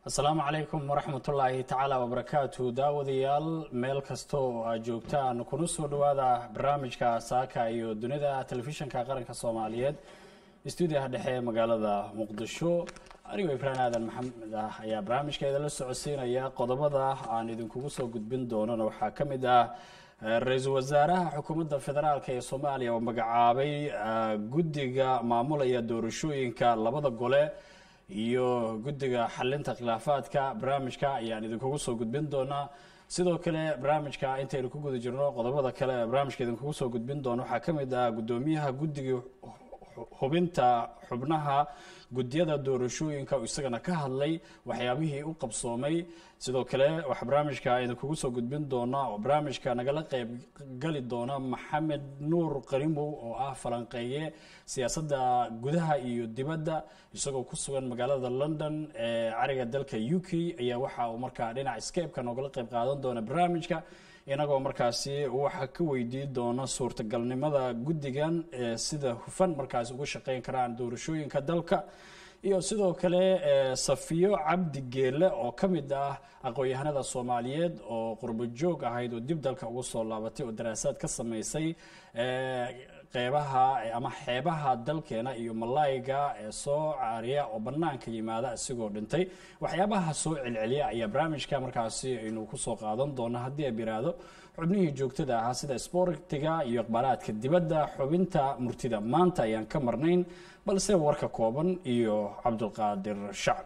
asalaamu calaykum waraxmatullaahi tacaala wabarakaatu daawadayaal meel kasta oo aad joogtaan kuna soo dhowaada barnaamijka saaka iyo dunida telefishinka qaranka soomaaliyeed stuudiyaha dhexe ee magaalada muqdisho anigoo ibraan aadan maxamed ah ayaa barnaamijka idinla socodsiinaya qodobada aan idinkugu soo gudbin doonana waxaa ka mid ah ra-iisul wasaaraha xukuumadda federaalk ee soomaaliya oo magacaabay guddiga maamulaya doorashooyinka labada gole iyo guddiga xalinta khilaafaadka barnaamijka ayaan idinkugu soo gudbin doonaa sidoo kale barnaamijka intaynu ku guda jirno qodobada kale ee barnaamijka idinkugu soo gudbin doono waxaa ka mid ah guddoomiyaha guddiga hubinta xubnaha guddiyada doorashooyinka oo isagana ka hadlay waxyaabihii u qabsoomay sidoo kale waxaa barnaamijka idinkugu soo gudbin doona oo barnaamijka nagala qeyb gali doona maxamed nuur qarimow oo ah falanqeeye siyaasadda gudaha iyo dibadda isagoo ku sugan magaalada london ee cariga dalka u k ayaa waxa uu markaa dhinaca scape-ka noogala qeyb qaadan doona barnaamijka inagoo markaasi waxa ka weydiin doona suurtagalnimada guddigan ee sida hufan markaasi uga shaqeyn karaan doorashooyinka dalka iyo sidoo kale safiyo cabdi geele oo ka mid ah aqoon-yahanada soomaaliyeed oo qurbo joog ahayd oo dib dalka ugu soo laabatay oo daraasaad ka sameysay qeybaha ama xeebaha dalkeena iyo malayga ee soo caariya oo banaanka yimaada isigoo dhintay waxyaabaha soo celceliya ayaa barnaamijka markaasi aynu kusoo qaadan doona haddii ay biraado xubnihii joogtada ahaa sida sbortiga iyo iqbaalaadka dibadda xubinta murtida maanta ayaan ka marnayn balse warka kooban iyo cabdulqaadir shacab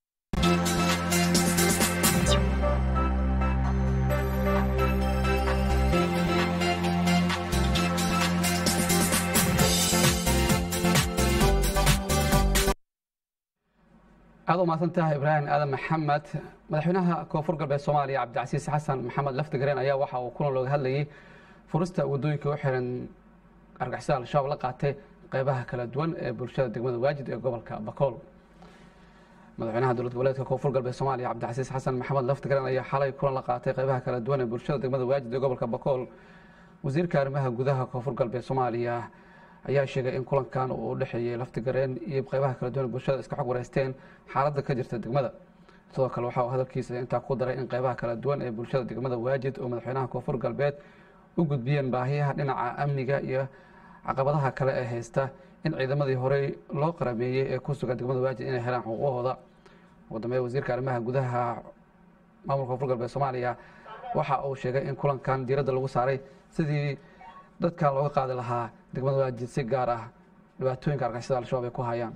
aada u mahadsantahay ibraahim aadan maxamed madaxweynaha koonfur galbeed soomaaliya cabdicasiis xasan maxamed laftigareen ayaa waxa uu kulan looga hadlayay furista waddooyinka u xiran argixisada al-shabaab la qaatay qeybaha kala duwan ee bulshada degmada waajid ee gobolka bakool madaxweynaha dowlad goboleedka koonfur galbeed soomaaliya cabdicasiis xasan maxamed laftigareen ayaa xalay kulan la qaatay qeybaha kala duwan ee bulshada degmada waajid ee gobolka bakool wasiirka arrimaha gudaha koonfur galbeed soomaaliya ayaa sheegay in kulankan uu u dhexeeyey laftigareen iyo qeybaha kala duwan bulshada iska xog wareysteen xaaladda ka jirta degmada sidoo kale waxa uu hadalkiisa intaa ku daray in qeybaha kala duwan ee bulshada degmada waajid oo madaxweynaha koonfur galbeed u gudbiyeen baahiyaha dhinaca amniga iyo caqabadaha kale ee haysta in ciidamadii horey loo qarameeyey ee ku sugan degmada waajid inay helaan xuquuqooda ugu dambeeya wasiirka arrimaha gudaha maamulka koonfur galbeed soomaaliya waxa uu sheegay in kulankan diiradda lagu saaray sidii dadkan looga qaadi lahaa degmada waajid si gaar ah dhibaatooyinka argixisada al-shabaab ay ku hayaan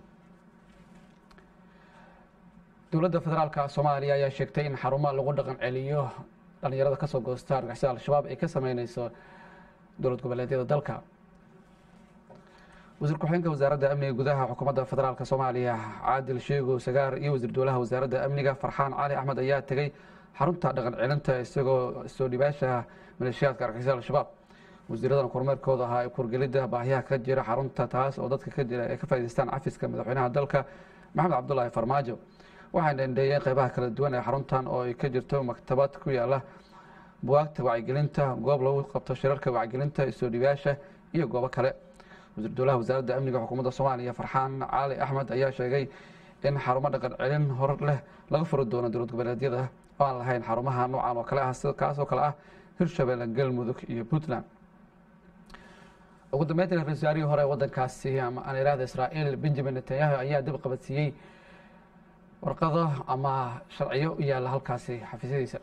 dowladda federaalka soomaaliya ayaa sheegtay in xarumaha lagu dhaqan celiyo dhalinyarada kasoo goosta argixisada al-shabaab ay ka sameyneyso dowlad goboleedyada dalka wasiir ku-xigeenka wasaaradda amniga gudaha xukuumadda federaalka soomaaliya caadil sheego sagaar iyo wasiir dowlaha wasaaradda amniga farxaan cali axmed ayaa tegey xarunta dhaqan celinta isagoo soo dhibaasha maleeshiyaadka argixisada al-shabaab wasiiradan kormeerkooda ahaa ee kurgelidda baahiyaha ka jira xarunta taas oo dadka ka jira ay ka faa'idaystaan cafiska madaxweynaha dalka maxamed cabdulaahi farmaajo waxayna indheeyeen qeybaha kala duwan ee xaruntan oo ay ka jirto maktabad ku yaala buwaagta wacyigelinta goob lagu qabto shirarka wacyigelinta soo dhibaasha iyo goobo kale wasiir dowlaha wasaaradda amniga xukuumadda soomaaliya farxaan cali axmed ayaa sheegay in xarumo dhaqan celin hor leh laga furi doono dowlad goboleedyada oo aan lahayn xarumaha noocan oo kale ah kaasoo kale ah hirshabelle galmudug iyo puntland ugu dambeyntii ra-isul wasaarihii hore ee waddankaasi ama aan iraahda israa'iil benjamin netanyahu ayaa dib qabadsiiyey warqado ama sharciyo u yaalla halkaasi xafiisyadiisa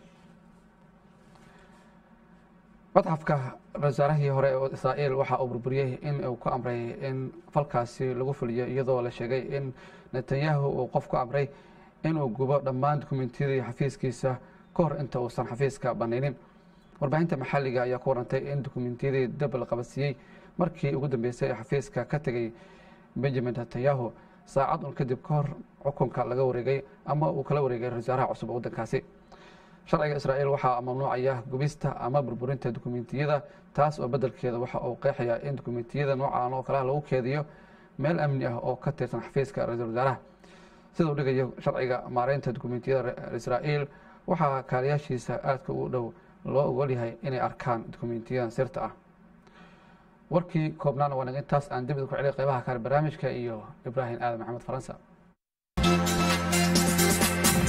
madxafka ra-isul wasaarihii hore ee israa'iil waxa uu burburiyey in uu ku amray in falkaasi lagu fuliyo iyadoo la sheegay in netanyahu uu qof ku amray inuu gubo dhammaan dukumentiyadii xafiiskiisa ka hor inta uusan xafiiska banaynin warbaahinta maxalliga ayaa ku warantay in dukumentiyadii dab la qabadsiiyey markii ugu dambeysay ee xafiiska ka tegay benjamin netanyahu saacad un kadib ka hor xukunka laga wareegay ama uu kala wareegay ra-isul wasaaraha cusub ee waddankaasi sharciga israa'iil waxaa mamnuucaya gubista ama burburinta dukumentiyada taas oo beddelkeeda waxa uu qeexayaa in dukumentiyada noocan oo kaleha lagu keediyo meel amni ah oo ka tirsan xafiiska ra-isul wasaaraha sida uu dhigayo sharciga maareynta dukumentiyada israa'iil waxaa kaaliyaashiisa aadka u dhow loo ogol yahay inay arkaan dukumentiyadan sirta ah warkii koobnaana waa intaas aan dibida ku celiy qeybaha kale barnaamijka iyo ibraahim aadan maxamed faransa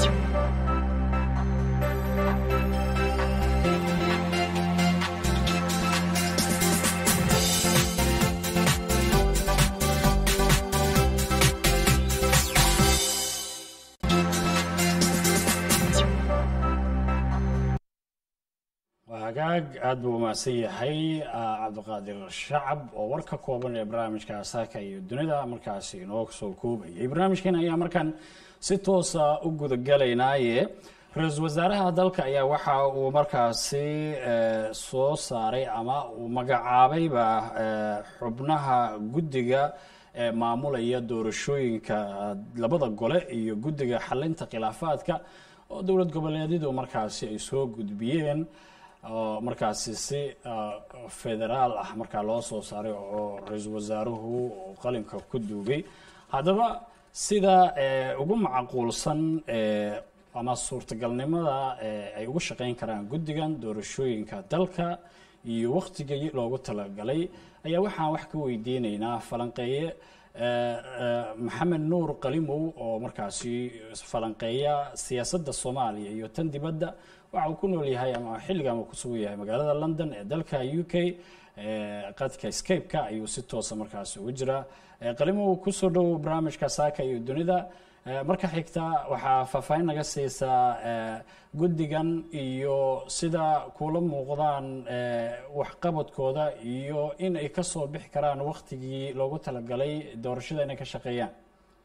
hagaag aada buu umahadsan yahay cabdiqaadir shacab oo war ka kooban ee barnaamijka saaka iyo dunida markaasi inoo soo koobayay barnaamijkan ayaa markaan si toosa u gudagalaynaaye ra-iisul wasaaraha dalka ayaa waxa uu markaasi soo saaray ama uu magacaabayba xubnaha guddiga ee maamulaya doorashooyinka labada gole iyo guddiga xalinta khilaafaadka oo dowlad goboleedyadu markaasi ay soo gudbiyeen oo markaasi si federaal ah markaa loo soo saaray oo ra-iisul wasaaruhu qalinka ku duugay haddaba sida ugu macquulsan ama suurtagalnimada ay ugu shaqeyn karaan guddigan doorashooyinka dalka iyo waktigii loogu talagalay ayaa waxaan wax ka weydiinaynaa falanqeeye maxamed nuur qalimow oo markaasi falanqeeya siyaasadda soomaaliya iyo tan dibadda waxa uu ku nool yahay ama xilligan uu ku sugan yahay magaalada london ee dalka u k qadka scape-ka ayuu si toosa markaasi ugu jiraa qalimow kusoo dhowow barnaamijka saaka iyo dunida marka xigta waxaa faahfaahin naga siisaa guddigan iyo sida kula muuqdaan waxqabadkooda iyo in ay ka soo bixi karaan waktigii loogu talagalay doorashada inay ka shaqeeyaan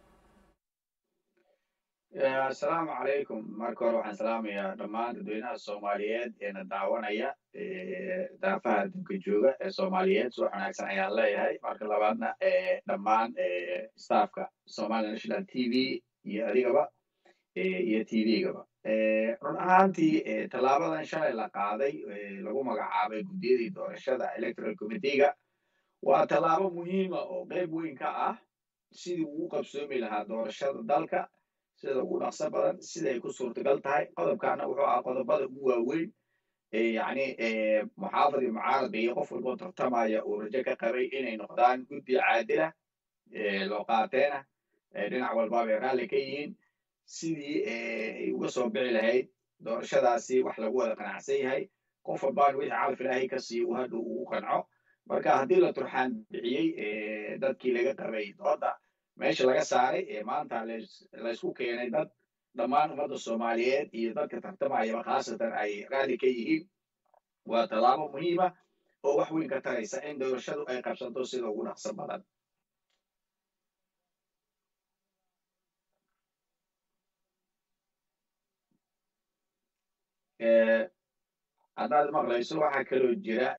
asalaamu calaykum marka hore waxaan salaamayaa dhammaan dadweynaha soomaaliyeed eena daawanaya daafaha adduunka jooga ee soomaaliyeed subax wanaagsan ayaan leeyahay marka labaadna dhammaan staffka somali national t v iyo adigaba iyo t v-gaba run ahaantii tallaabadan shalay la qaaday lagu magacaabay guddiyadii doorashada electoral committeega waa tallaabo muhiima oo qayb weyn ka ah sidii ugu qabsoomi lahaa doorashada dalka sida ugu dhaqso badan sida ay ku suurtagal tahay qodobkaana wuxuu ah qodobada ugu waaweyn yani muxaafad iyo mucaarada iyo qof walboo tartamaya uu rajo ka qabay inay noqdaan guddi caadila loo qaateena dhinac walbaaba ay raalli ka yihiin sidii ay uga soo bixi lahayd doorashadaasi wax lagu wada qanacsan yahay qof walbaan wixii calaf ilaahay ka siiyo uu hadhow ugu qanco marka haddii la turxaan bixiyey dadkii laga qabay dooda meesha laga saaray ee maanta laysku keenay dad dhammaan ummadda soomaaliyeed iyo dadka tartamayaba khaasatan ay raalli ka yihiin waa tallaabo muhiima oo wax weyn ka taraysa in doorashadu ay qabsanto sida ugu dhaqso badan haddaad maqlayso waxaa kaloo jira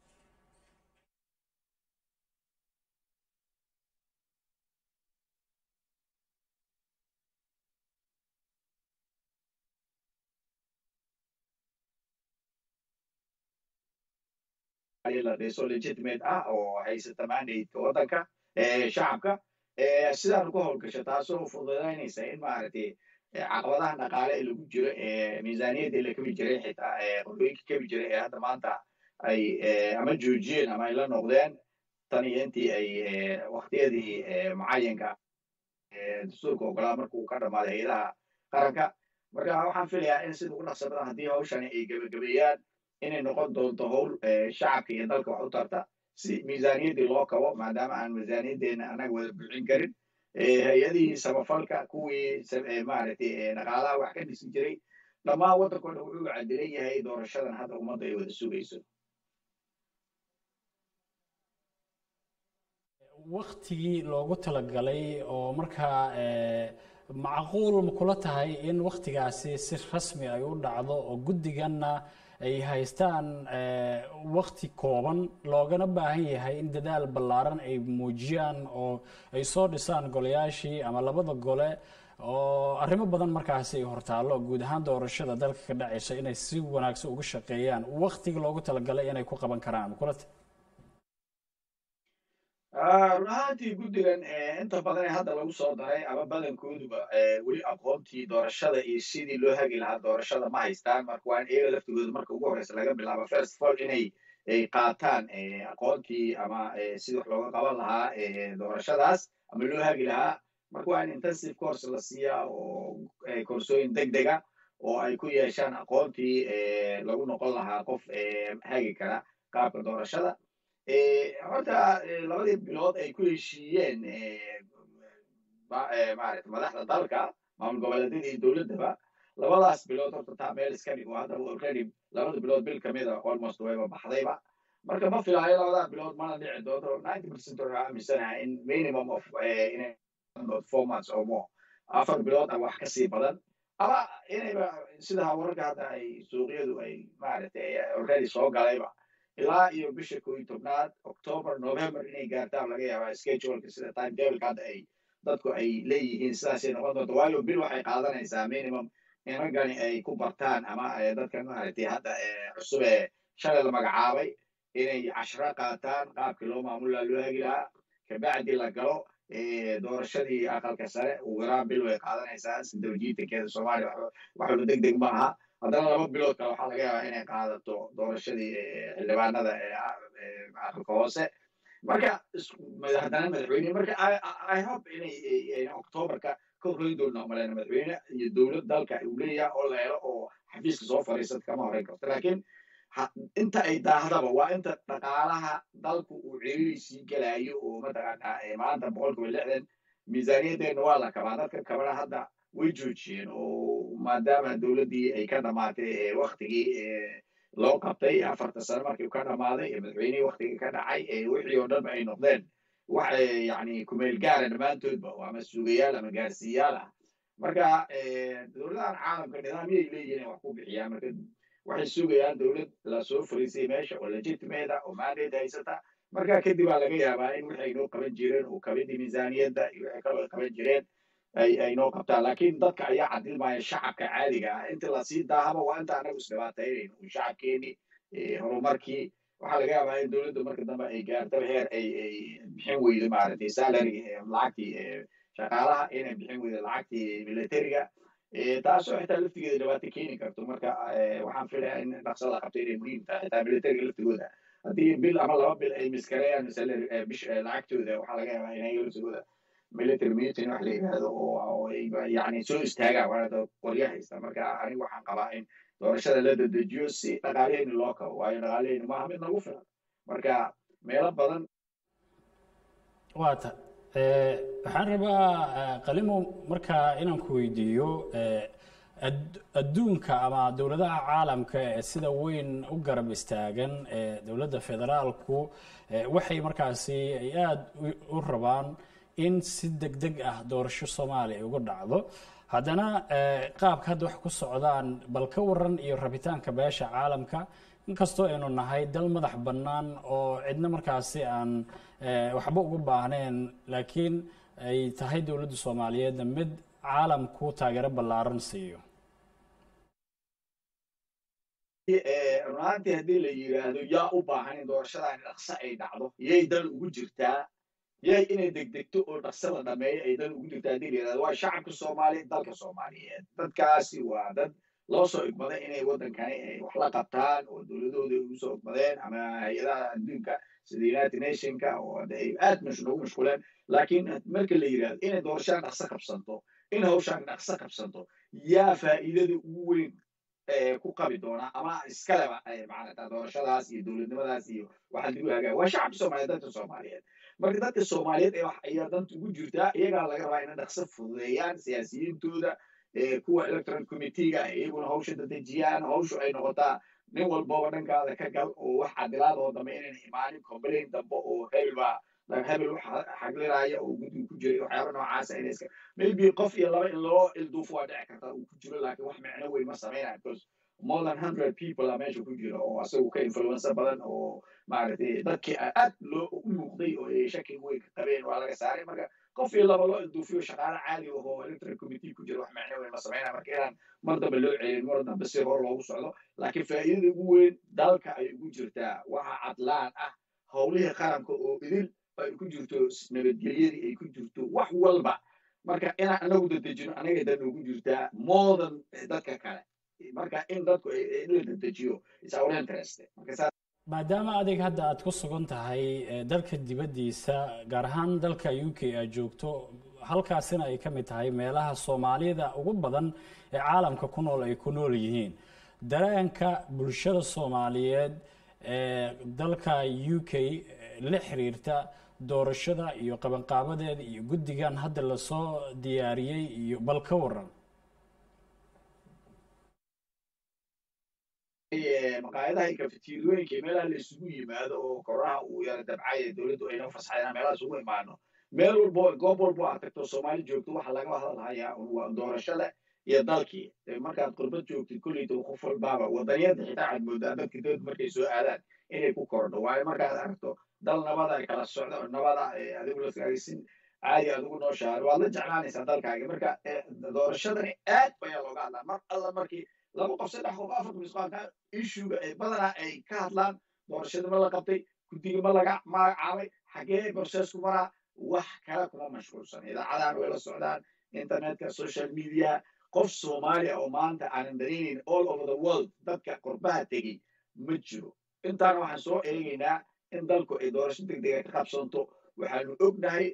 la dhiso legitimate ah oo haysata mandate waddanka shacabka sidaanu ka howlgasho taasoo fududaynaysa in maaragtay caqabadaha dhaqaale ee lagu jiro ee miisaaniyadda la kabi jiray xitaa qolooyinka kabi jiray ee hadda maanta ay ama joojiyeen ama ay la noqdeen tan iyo intii ay waktiyadii mucayanka dastuurka ogolaa marka uu ka dhammaaday hay-adaha qaranka marka waxaan filayaa in sida ugu dhaqso badan haddii hawshani ay gebagabeeyaan inay noqon doonto howl shacabka iyo dalka wax u tarta si miisaaniyaddii loo kabo maadaama aan miisaaniyaddeena annaga wada buuxin karin hay-adihii samafalka kuwii maaragtay dhaqaalaha wax ka dhisi jiray dhammaan waddankoo dhan wuxuu cadilan yahay doorashadan hadda ummadda ay wada sugayso waktigii loogu talagalay oo markaa macquul ma kula tahay in waktigaasi si rasmi ay u dhacdo oo guddiganna ay haystaan wakti kooban loogana baahan yahay in dadaal ballaaran ay muujiyaan oo ay soo dhisaan golayaashii ama labada gole oo arrimo badan markaasi ay hortaallo guud ahaan doorashada dalka ka dhacaysa inay si wanaagsan uga shaqeeyaan waktiga loogu talagalay inay ku qaban karaan ma kula tahay run ahaantii guddigan inta badan ee hadda lagu soo daray ama badankooduba weli aqoontii doorashada iyo sidii loo hagi lahaa doorashada ma haystaan marka waa in iyaga laftigooda marka ugu horreysa laga bilaabo first of all inay ay qaataan aqoontii ama sidii wax looga qaban lahaa doorashadaas ama loo hagi lahaa marka waa in intensive course la siiyaa oo koorsooyin deg dega oo ay ku yeeshaan aqoontii lagu noqon lahaa qof hagi kara qaabka doorashada horta labadii bilood ay ku heshiiyeen maarata madaxda dalka maamul goboleedyada iyo dowladdaba labadaas bilood horta taa meel iska dhig oo haddaba already labada bilood bil kamid a almost wayba baxdayba marka ma filaayo labadaa bilood mana dhici doonto ninety percent waxaa aaminsanaha in minimum of inay four months or more afar bilood ama wax kasii badan ama inayba sida wararka hadda ay suuqyadu ay maaragtay already soo galayba ilaa iyo bisha koo iyo tobnaad october november inay gaartaan laga yaabaa scheduleka sida time tableka hadda ay dadku ay leeyihiin sidaasay noqon doonto waayo bil waxay qaadanaysaa minimum in raggani ay ku bartaan ama dadkan maaragtay hadda cusub ee shalay la magacaabay inay cashro qaataan qaabkii loo maamulaa loo hagi lahaa kabacdi la galo doorashadii aqalka sare ugu yaraan bil way qaadanaysaa isdawjiitankeeda soomaaliya waxba deg deg ma aha haddana laba bilood kale waxaa laga yaabaa inay qaadato doorashadii xildhibaanada aqalka hoose marka haddana madaxweyne marka i hope inay octoberka ka horreyn doona maleyna madaxweyne iyo dowlad dalka uu leeyahay oo la helo oo xafiiska soo fadhiisata kama horreyn karto laakiin inta ay daahdaba waa inta dhaqaalaha dalku uu ciriiriisii gelayo oo mataqaanaa maanta boqolkiiba lixdan miisaaniyaddeena waa la kabaa dadka kabana hadda way joojiyeen oo maadaama dowladdii ay ka dhamaatay waktigii loo qabtay afarta sano markii ka dhamaaday madaxweynihii waktigii ka dhacay wixii oo dhanba ay noqdeen wax yani kumeel gaara dhammaantoodba ama sugayaal ama gaarsiiyaal ah marka dowladahan caalamka nidaamyay leeyihin ay wax ku bixiyaan marka waxay sugayaan dowlad lasoo fariisay meesha oo legitimate oo mandate haysata marka kadib baa laga yaabaa in waxay noo qaban jireen oo kabidii miisaaniyadda iyo waxay kaloo qaban jireen ay ay noo qabtaan laakiin dadka ayaa cadilmaya shacabka caadiga ah inta lasii daahaba waa inta anagu isdhibaataynayno oo shacabkeenii horumarkii waxaa laga yaabaa in dowladda marka dambe ay gaarto heer ay ay bixin weydo maaragtay salary lacagtii shaqaalaha inay bixin weydo lacagtii militariga taasoo xitaa laftigeeda dhibaato keeni karto marka waxaan filayaa in dhaqso la qabto inay muhiim tahay xitaa militariga laftigooda haddii bil ama laba bil ay miskareeyaan salary bish lacagtooda waxaa laga yaabaa inay laftigooda military meeting wax la yidhaahdo oo yani soo istaagaan waana qoryo haysta marka anigu waxaan qabaa in doorashada la dedejiyo si dhaqaaleheyni loo kabo waayo dhaqaaleheyni maaha mid nagu filan marka meelo badan waata waxaan rabaa qalimo markaa inaan ku weydiiyo adduunka ama dowladaha caalamka ee sida weyn u garab istaagan ee dowladda federaalku waxay markaasi ay aada u rabaan in si deg deg ah doorasho soomaaliya ay uga dhacdo haddana qaabka hadda wax ku socdaan bal ka waran iyo rabitaanka beesha caalamka inkastoo aynu nahay dal madax bannaan oo cidna markaasi aan waxba uga baahnayn laakiin ay tahay dowladda soomaaliyeedna mid caalamku taageero ballaaran siiyo runaantii haddii la yidhaahdo yaa u baahan in doorashadan dhaqso ay dhacdo yay dal ugu jirtaa yay inay degdegto oo dhaqso la dhameeyo ay dal ugu jirtaa haddii la yidhahdo waa shacabka soomaaliya dalka soomaaliyeed dadkaasi waa dad loo soo igmaday inay waddankani ay wax la qabtaan oo dowladooda ugu soo igmadeen ama hay-adaha adduunka sida united nationka oo ay aad noogu mashquuleen laakiin marka la yidhahdo inay doorashadan dhaqso qabsanto in hawshan dhaqso qabsanto yaa faa'iidada ugu weyn ku qabi doona ama iskaleba macanata doorashadaas iyo dowladnimadaas iyo waxa lagu hagaaya waa shacabka soomaaliyeed dadka soomaaliyeed marka dadka soomaaliyeed ee wax ayaa danta ugu jirtaa iyagaa laga rabaa inay dhaqso fududeeyaan siyaasiyiintooda kuwa electoral committeega iyaguna hawsha dadejiyaan hawshu ay noqotaa nin walbaba dhankaada ka gal oo wax cadilaad oo dambe inayna imaanin complain dambe oo hebel baa hebel wax xaglinaya oo guddiga ku jiray waxyaaba noocaasa inay iska maybe qof iyo laba in loo ilduufo waa dhici karta uu ku jiro laakiin wax micno weyn ma sameynaya because more than hundred people a meesha ku jira oo asagu ka influencer badan oo maaragtay dadkii aad loo u muuqday oo ay shaki weyn ka qabeen waa laga saaray marka qof iyo laba loo ilduufiyo shaqaale caadi oo electoral committee ku jira wax micno weyn ma sameynaya marka inaan mar dambe loo celin mar dambe si hor loogu socdo laakiin faa'iidada ugu weyn dalka ay ugu jirtaa waxa cadlaan ah howlihii qaranka oo idil ay ku jirto nabadgelyadii ay ku jirto wax walba marka inaan anagu dadejino anaga dan ugu jirtaa more than dadka kale marka in dadku la dadejiyo is our interest maadaama adig hadda aad ku sugan tahay dalka dibaddiisa gaar ahaan dalka u k aad joogto halkaasina ay ka mid tahay meelaha soomaalida ugu badan ee caalamka ku nool ay ku nool yihiin dareenka bulshada soomaaliyeed ee dalka u k la xiriirta doorashada iyo qabanqaabadeeda iyo guddigan hadda lasoo diyaariyey iyo bal ka waran maqaayadaha iyo kafetiirooyinka meelaha la isugu yimaado oo koronaha uu yara dabcay dowladdu ayna fasaxeen meelaha isugu imaano meel walbo goob walbo aad tagto soomaali joogto waxa laga hadalhayaa waa doorashada iyo dalkii markaad qurbad joogtid kolleyta qof walbaaba wadaniyada xitaa aad moodaa dadka dowladda markay soo aadaan inay ku kordho waayo markaad aragto dal nabada ay kala socdo nabada adigu laskagaysin caadi adigu nooshahay waad la jeclaanaysaa dalkaaga marka doorashadani aad ayaa looga hadlaa mar alla markii laba qof saddex qof afar misqaanka ishuga ee badanaa ay ka hadlaan doorashada ma la qabtay guddiga ma laga magacaabay xagee borseesku maraa wax kale kuma mashquulsan idaacadahan way la socdaan internetka social media qof soomaaliya oo maanta aanan dareenayn all over the world dadka qurbaha tegey ma jiro intaana waxaan soo eegaynaa in dalku ay doorasho degdega ka qabsanto waxaanu ognahay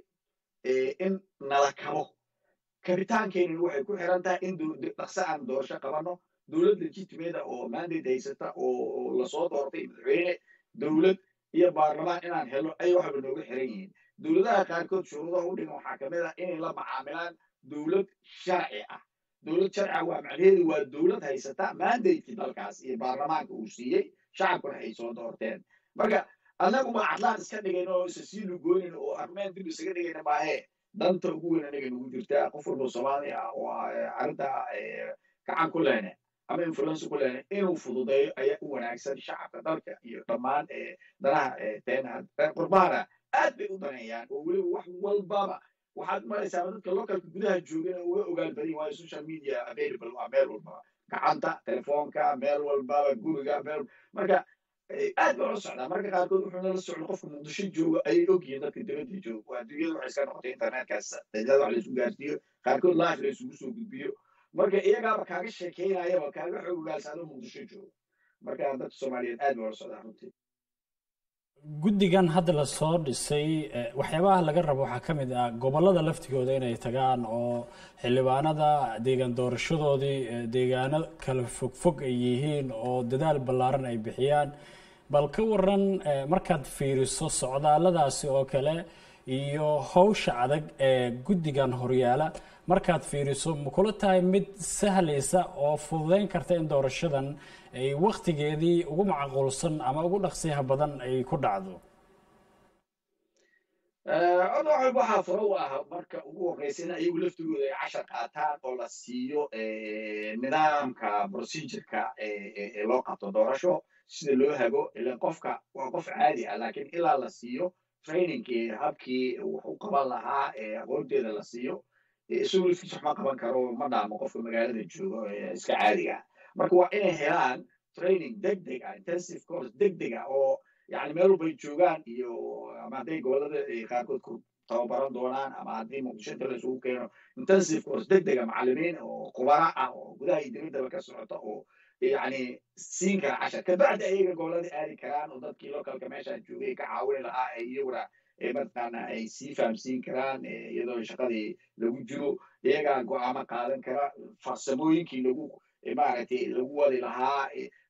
in nala kabo kabitaankeenina waxay ku xiran tahay in dhaqso aan doorasho qabanno dowlad legitimada oo mandate haysata oo lasoo doortay madaxweyne dowlad iyo baarlamaan inaan helno ay waxba nooga xiran yihiin dowladaha qaarkood shuruudaha u dhigan waxaa kamid ah inay la macaamilaan dowlad sharci ah dowlad sharci ah waa macnaheedu waa dowlad haysata mandatekii dalkaas iyo baarlamaanka uu siiyey shacabkuna ay soo doorteen marka annagu ma cadlaan iska dhigayn oo isa sii lugoonin oo armeen dib isaga dhigayna maahee danta ugu weyn anaga nugu jirtaa qof walba soomaali ah oo arrinta gacan ku lehne ama influence ku lehne inuu fududeeyo ayaa u wanaagsan shacabka dalka iyo dhammaan danaha teena qurbahana aad bay u daneeyaan oo weliba wax walbaba waxaad maraysaa dadka localka gudaha joogana uga ogaal badan waayo social media available waa meel walbaba gacanta telefoonka meel walbaba guriga meel marka aad baa la socdaa marka qaarkood wuxuu nala socda qofka muqdisho jooga ayay ogyihiin dadka dibadda jooga waa adduunyada waxay iska noqotay internetkaas dajlada wax laysu gaarsiiyo qaarkood live la isugu soo gudbiyo marka iyagaaba kaaga sheekeynayaba kaaga xoog ogaalsaado muqdisho jooga marka dadka soomaaliyeed aad baa la socdaa runtii guddigan hadda lasoo dhisay waxyaabaha laga rabo waxaa ka mid ah gobollada laftigooda inay tagaan oo xildhibaanada deegaan doorashadoodii deegaano kala fogfog ay yihiin oo dadaal ballaaran ay bixiyaan bal ka waran markaad fiiriso socdaalladaasi oo kale iyo howsha adag ee guddigan horyaala markaad fiiriso ma kula tahay mid sahlaysa oo fududeyn karta in doorashadan ay waktigeedii ugu macquulsan ama ugu dhaqsiyaha badan ay ku dhacdo codwaxal waxaa furo u ah marka ugu horreysa in ayagu laftigooda ay cashar qaataan oo la siiyo nidaamka procedureka ee loo qabto doorasho sida loo hago ilan qofka waa qof caadi ah laakiin ilaa la siiyo trainingkii habkii wax u qaban lahaa aqoonteeda la siiyo isagu laftiisa wax ma qaban karo ma dhaamo qofka magaalada joogo iska caadiga marka waa inay helaan training deg deg ah intensive course deg deg ah oo yani meel walbay joogaan iyo ama hadday gobolada qaarkood ku tababaran doonaan ama haddii muqdisho inta la isugu keeno intensive course deg dega macallimiin oo khubara ah oo gudaha iyo dibaddaba ka socota oo yani siin kara cashar kabacdi ayaga gobolada aadi karaan oo dadkii localka meeshaan joogay ka caawini lahaa ay iyaguna mataqaana ay sii fahamsiin karaan iyadoo shaqadii lagu jiro iyagaa go'aamo qaadan kara farsamooyinkii lagu maaragtay lagu wadi lahaa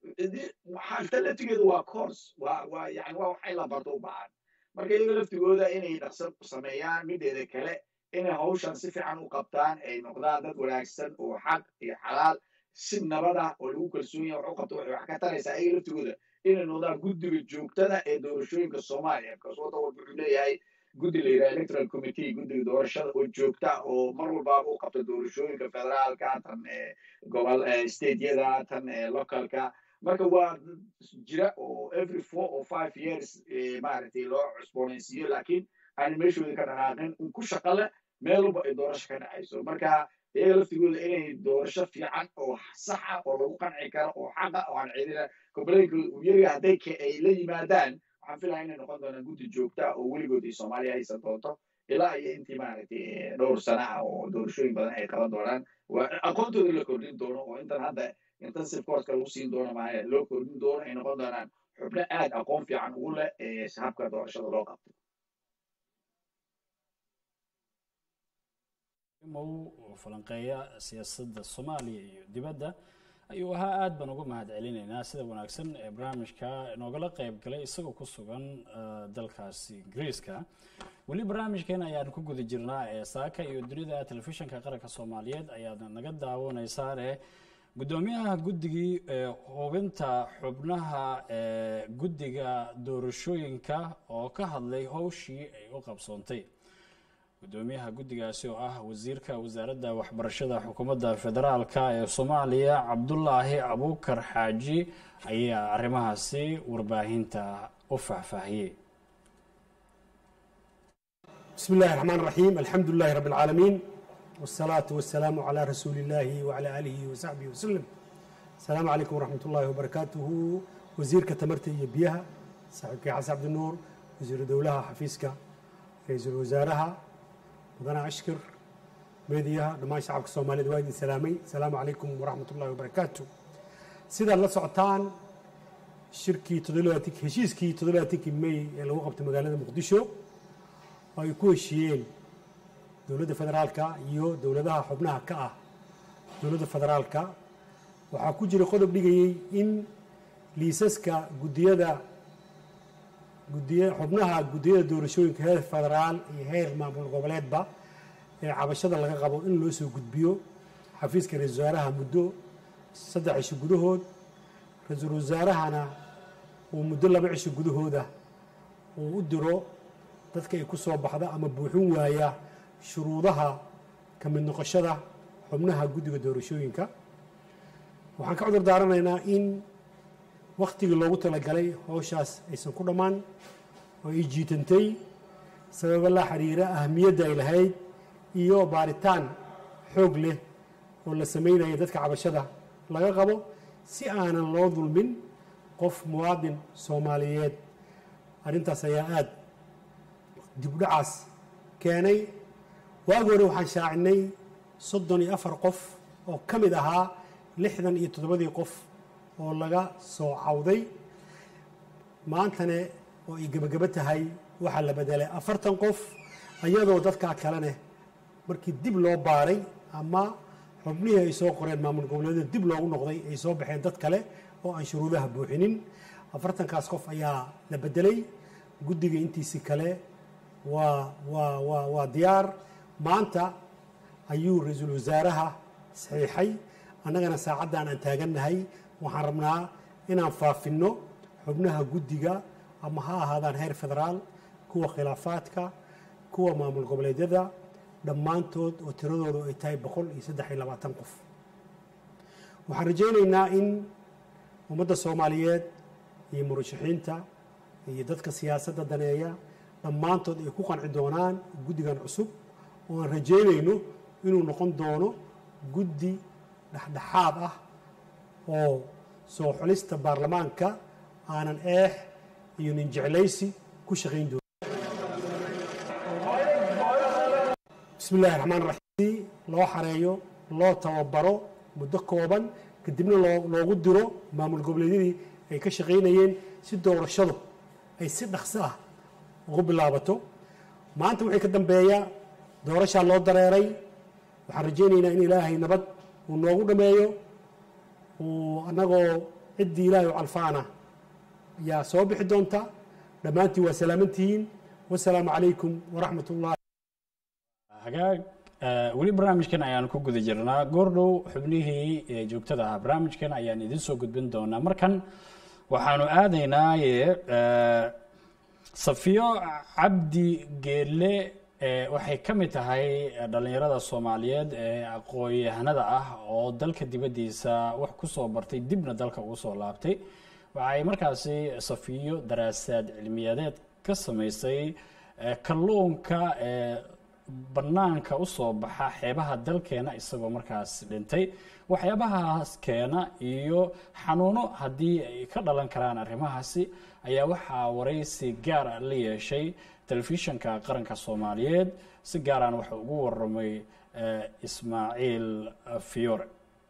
xalta laftigeedu waa course waa waa yani waa waxay la barto u baahan marka iyaga laftigooda inay dhaqso sameeyaan mideeda kale inay hawshan si fiican u qabtaan ay noqdaan dad wanaagsan oo xaq iyo xalaal si nabada oo lagu kalsoon yahay wax u qabto waxay wax ka taraysaa iyaga laftigooda inay noqdaan guddiga joogtada ee doorashooyinka soomaaliya because waddan walba wuxuu leeyahay guddi la yidhaha electoral committee guddiga doorashada oo joogta oo mar walbaaba u qabta doorashooyinka federaalka tan gobol stateyada tan localka marka waa jira oo every four or five years maaragtay loo cusboonaysiiyo laakiin aan meeshooda ka dhaqaaqin un ku shaqa leh meel walba ay doorasho ka dhacayso marka iyaga laftigooda inay doorasho fiican oo saxa oo lagu qanci karo oo xaqa oo aan ciidina goboleyinkooda uu yaryahay hadday ay la yimaadaan waxaan filaya inay noqon doonaan guddi joogta oo weligood iyo soomaaliya haysan doonto ilaa iyo intii maaragtay dhowr sana ah oo doorashooyin badan ay qaban doonaan waa aqoontooda la kordhin doono oo intan hadda intensive courska lagu siin doono maahe loo kordhin doono ay noqon doonaan xubno aad aqoon fiican ugu leh ee habka doorashada loo qabto mow oo falanqeeya siyaasadda soomaaliya iyo dibadda ayuu ahaa aad baan uga mahad celinaynaa sida wanaagsan ee barnaamijka inoogala qeyb galay isagoo ku sugan dalkaasi ingiriiska weli barnaamijkeena ayaan ku guda jirnaa ee saaka iyo dunida telefishinka qaranka soomaaliyeed ayaad naga daawanaysaane guddoomiyaha guddigii hubinta xubnaha ee guddiga doorashooyinka oo ka hadlay howshii ay u qabsoontay guddoomiyaha guddigaasi oo ah wasiirka wasaaradda waxbarashada xukuumadda federaalka ee soomaaliya cabdulaahi abuukar xaaji ayaa arrimahaasi warbaahinta u faahfaahiyey بسم الله الرحمن الرحيم الحمد لله رب العالمين والصلاة والسلام على رسول الله وعلى آله وصحبه وسلم السلام عليكم ورحمة الله وبركاته وزير كتمرتي بيها صاحبك حسن عبد النور وزير دولها حفيزك رئيس الوزراء مدنا أشكر ميديا دمان شعبك الصومالي دوادي سلامي السلام عليكم ورحمة الله وبركاته سيدا الله سعطان شركي تدلواتك هشيسكي تدلواتك مي اللي وقفت مقالة مقدشو ay ku heshiiyeen dowladda federaalka iyo dowladaha xubnaha ka ah dowladda federaalka waxaa ku jira qodob dhigayey in liisaska guddiyada gudiy xubnaha guddiyada doorashooyinka heer federaal iyo heer maamul goboleedba ee cabashada laga qabo in loo soo gudbiyo xafiiska ra-isul wasaaraha muddo saddex cisho gudahood ra-iisul wasaarahana uu muddo laba cisho gudahooda uu u diro dadka ay ku soo baxda ama buuxin waaya shuruudaha ka mid noqoshada xubnaha guddiga doorashooyinka waxaan ka cudur daaranaynaa in wakhtigii loogu talagalay howshaas aysan ku dhammaan oo ay jiitantay sababo la xiriira ahamiyadda ay lahayd iyo baaritaan xoog leh oo la samaynaya dadka cabashada laga qabo si aanan loo dulmin qof muwaadin soomaaliyeed arrintaas ayaa aada dibdhacaas keenay waagi hore waxaan shaacinay soddon iyo afar qof oo ka mid ahaa lixdan iyo toddobadii qof oo laga soo cawday maantane oo ay gebagabo tahay waxaa la bedelay afartan qof iyadoo dadkaa kalene markii dib loo baaray ama xubnihii ay soo qoreen maamul goboleedyada dib loogu noqday ay soo baxeen dad kale oo aan shuruudaha buuxinin afartankaas qof ayaa la bedelay guddiga intiisi kale waa waa waa waa diyaar maanta ayuu ra-iisul wasaaraha saxiixay annagana saacaddan aan taagannahay waxaan rabnaa inaan faafinno xubnaha guddiga ama ha ahaadaan heer federaal kuwa khilaafaadka kuwa maamul goboleedyada dhammaantood oo tiradoodu ay tahay boqol iyo saddex iyo labaatan qof waxaan rajaynaynaa in ummadda soomaaliyeed iyo murashaxiinta iyo dadka siyaasadda daneeya dhammaantood ay ku qanci doonaan guddigan cusub oo aan rajaynayno inuu noqon doono guddi dhexdhexaad ah oo soo xulista baarlamaanka aanan eex iyo nin jeclaysi ku shaqayn doono bismi illahi raxmaan raxiim loo xareeyo loo tababaro muddo kooban kadibna loogu diro maamul goboleedyadii ay ka shaqaynayeen si doorashadu ay si dhaqso ah ugu bilaabato maanta wixii ka dambeeya doorashaa loo dareeray waxaan rajaynaynaa in ilaahay nabad uu noogu dhameeyo uu annagoo ciddii ilaahay u calfaana ayaa soo bixi doonta dhammaantiin waa salaamantihiin wasalaamu calaykum waraxmat ullahi hagaag weli barnaamijkan ayaan ku guda jirnaa goordhow xubnihii joogtada ahaa barnaamijkan ayaan idin soo gudbin doonaa markan waxaanu aadaynaaye safiyo cabdi geelle waxay ka mid tahay dhallinyarada soomaaliyeed ee aqoon-yahanada ah oo dalka dibaddiisa wax ku soo bartay dibna dalka ugu soo laabtay waxay markaasi safiyo daraasaad cilmiyadeed ka samaysay kalluunka ee bannaanka u soo baxa xeebaha dalkeena isagoo markaas dhintay waxyaabahaas keena iyo xanuuno haddii ay ka dhalan karaan arrimahaasi ayaa waxaa waraysi gaara la yeeshay telefishanka qaranka soomaaliyeed si gaaraan waxa ugu waramay ismaaciil fiore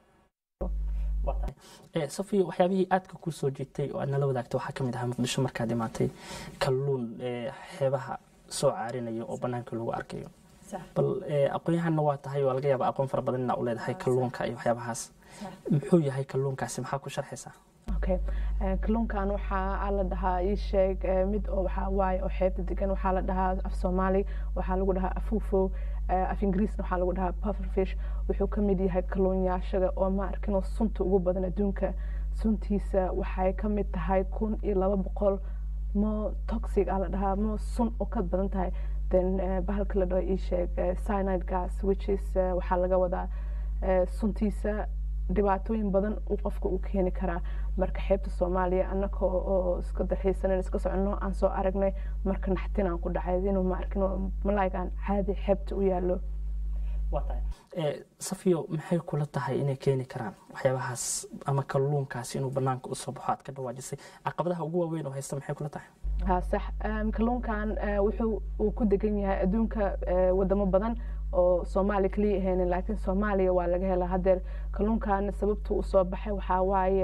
safiya waxyaabihii aadka kuu soo jiitay oo aad nala wadaagtay waxaa ka mid ahaa muqdisho markaad imaatay kalluun xeebaha soo caarinaya oo bannaanka lagu arkayo bal aqoon-yahanna waa tahay oo laga yaaba aqoon fara badan inaa u leedahay kalluunka iyo waxyaabahaas muxuu yahay kalluunkaasi maxaa ku sharxaysaa okay kalluunkan waxaa la dhahaa ii sheeg mid oo waxaa waaye oo xeebta degan waxaa la dhahaa af soomaali waxaa lagu dhahaa afufo af ingiriisna waxaa lagu dhahaa pufferfish wuxuu ka mid yahay kalluunyaashaga oo ma arkinoo sunta ugu badan adduunka suntiisa waxay ka mid tahay kun iyo laba boqol mo toxic aa la dhahaa mo sun oo ka badan tahay then bahalka la dhaho ii sheeg cyanide gas which is waxaa laga wadaa suntiisa dhibaatooyin badan uu qofka uu keeni karaa marka xeebta soomaaliya annaka oo iska dalxiisanan iska soconno aan soo aragnay marka naxtin aan ku dhacay inuu ma arkin malaayigaan caadi xeebta u yaallo safiyo maxay kula tahay inay keeni karaan waxyaabahaas ama kalluunkaas inuu banaanka usoo baxo aad ka dhawaajisay caqabadaha ugu waaweyn oo haysta maxay kula tahay ha sax kalluunkan wuxuu uu ku degan yahay adduunka wadamo badan oo soomaaliya kaliya ahaynin laakiin soomaaliya waa laga helaa haddeer kalluunkan sababtuu usoo baxay waxaa waaye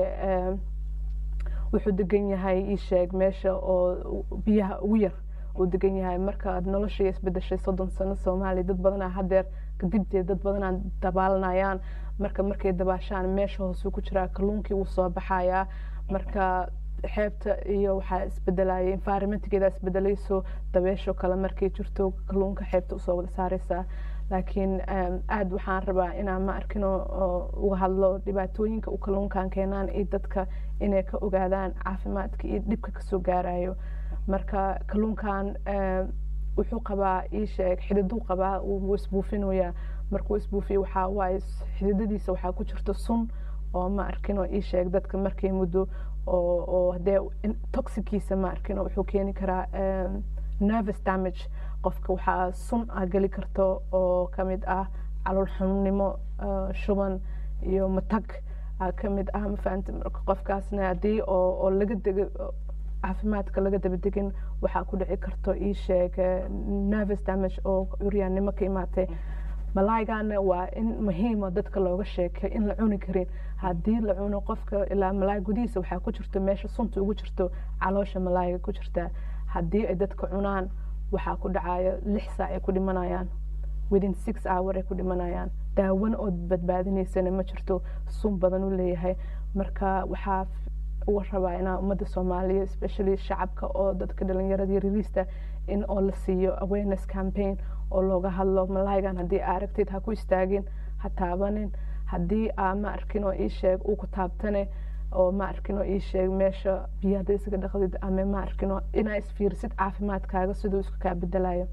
wuxuu degan yahay ii sheeg meesha oo biyaha ugu yar uu degan yahay markaad noloshii isbedeshay soddon sano soomaaliya dad badanaa haddeer kadibteed dad badanaa dabaalanayaan marka markay dabaashaan meesha hoosuu ku jiraa kalluunkii wuu soo baxayaa marka xeebta iyo waxaa isbedelaya environmentgeeda isbedelayso dabeesho kale markay jirto kalluunka xeebta usoo wada saareysaa laakiin aada waxaan rabaa inaan ma arkino uga hadlo dhibaatooyinka u kalluunkan keenaan iyo dadka inay ka ogaadaan caafimaadka iyo dhibka kasoo gaarayo marka kalluunkan wuxuu qabaa ii sheeg xididuu qabaa wuu isbuufinayaa markuu isbuufiyo waxaa waaye xididadiisa waxaa ku jirta sun oo ma arkino ii sheeg dadka markay muddo oo hadee toxickiisa ma arkino wuxuu keeni karaa nervous damage qofka waxaa sun ah geli karto oo kamid ah calool xanuunnimo shuban iyo matag kamid ah mafahanta marka qofkaasna haddii oo laga dego caafimaadka laga daba degin waxaa ku dhici karto ii sheeg nervous damage oo curyaannimo ka imaatay malaaygaana waa in muhiima dadka looga sheekay in la cuni karin haddii la cuno qofka ilaa malaay gudihiisa waxaa ku jirto meesha sunta ugu jirto caloosha malaayga ku jirta haddii ay dadka cunaan waxaa ku dhacaya lix saac ay ku dhimanayaan within six hour ay ku dhimanayaan daawan oo badbaadinaysana ma jirto sun badan u leeyahay marka waxaa uga rabaa inaa ummadda soomaaliya especially shacabka oo dadka dhalinyarada iyo riliista in oo la siiyo awareness campaign oo looga hadlo malaaygan haddii aa aragtid ha ku istaagin ha taabanin haddii aa ma arkin oo ii sheeg uu ku taabtane oo ma arkin oo ii sheeg meesha biyo hadday isaga dhaqdid ama ma arkin oo inaa isfiirsid caafimaadkaaga siduu isku kaa bedelayo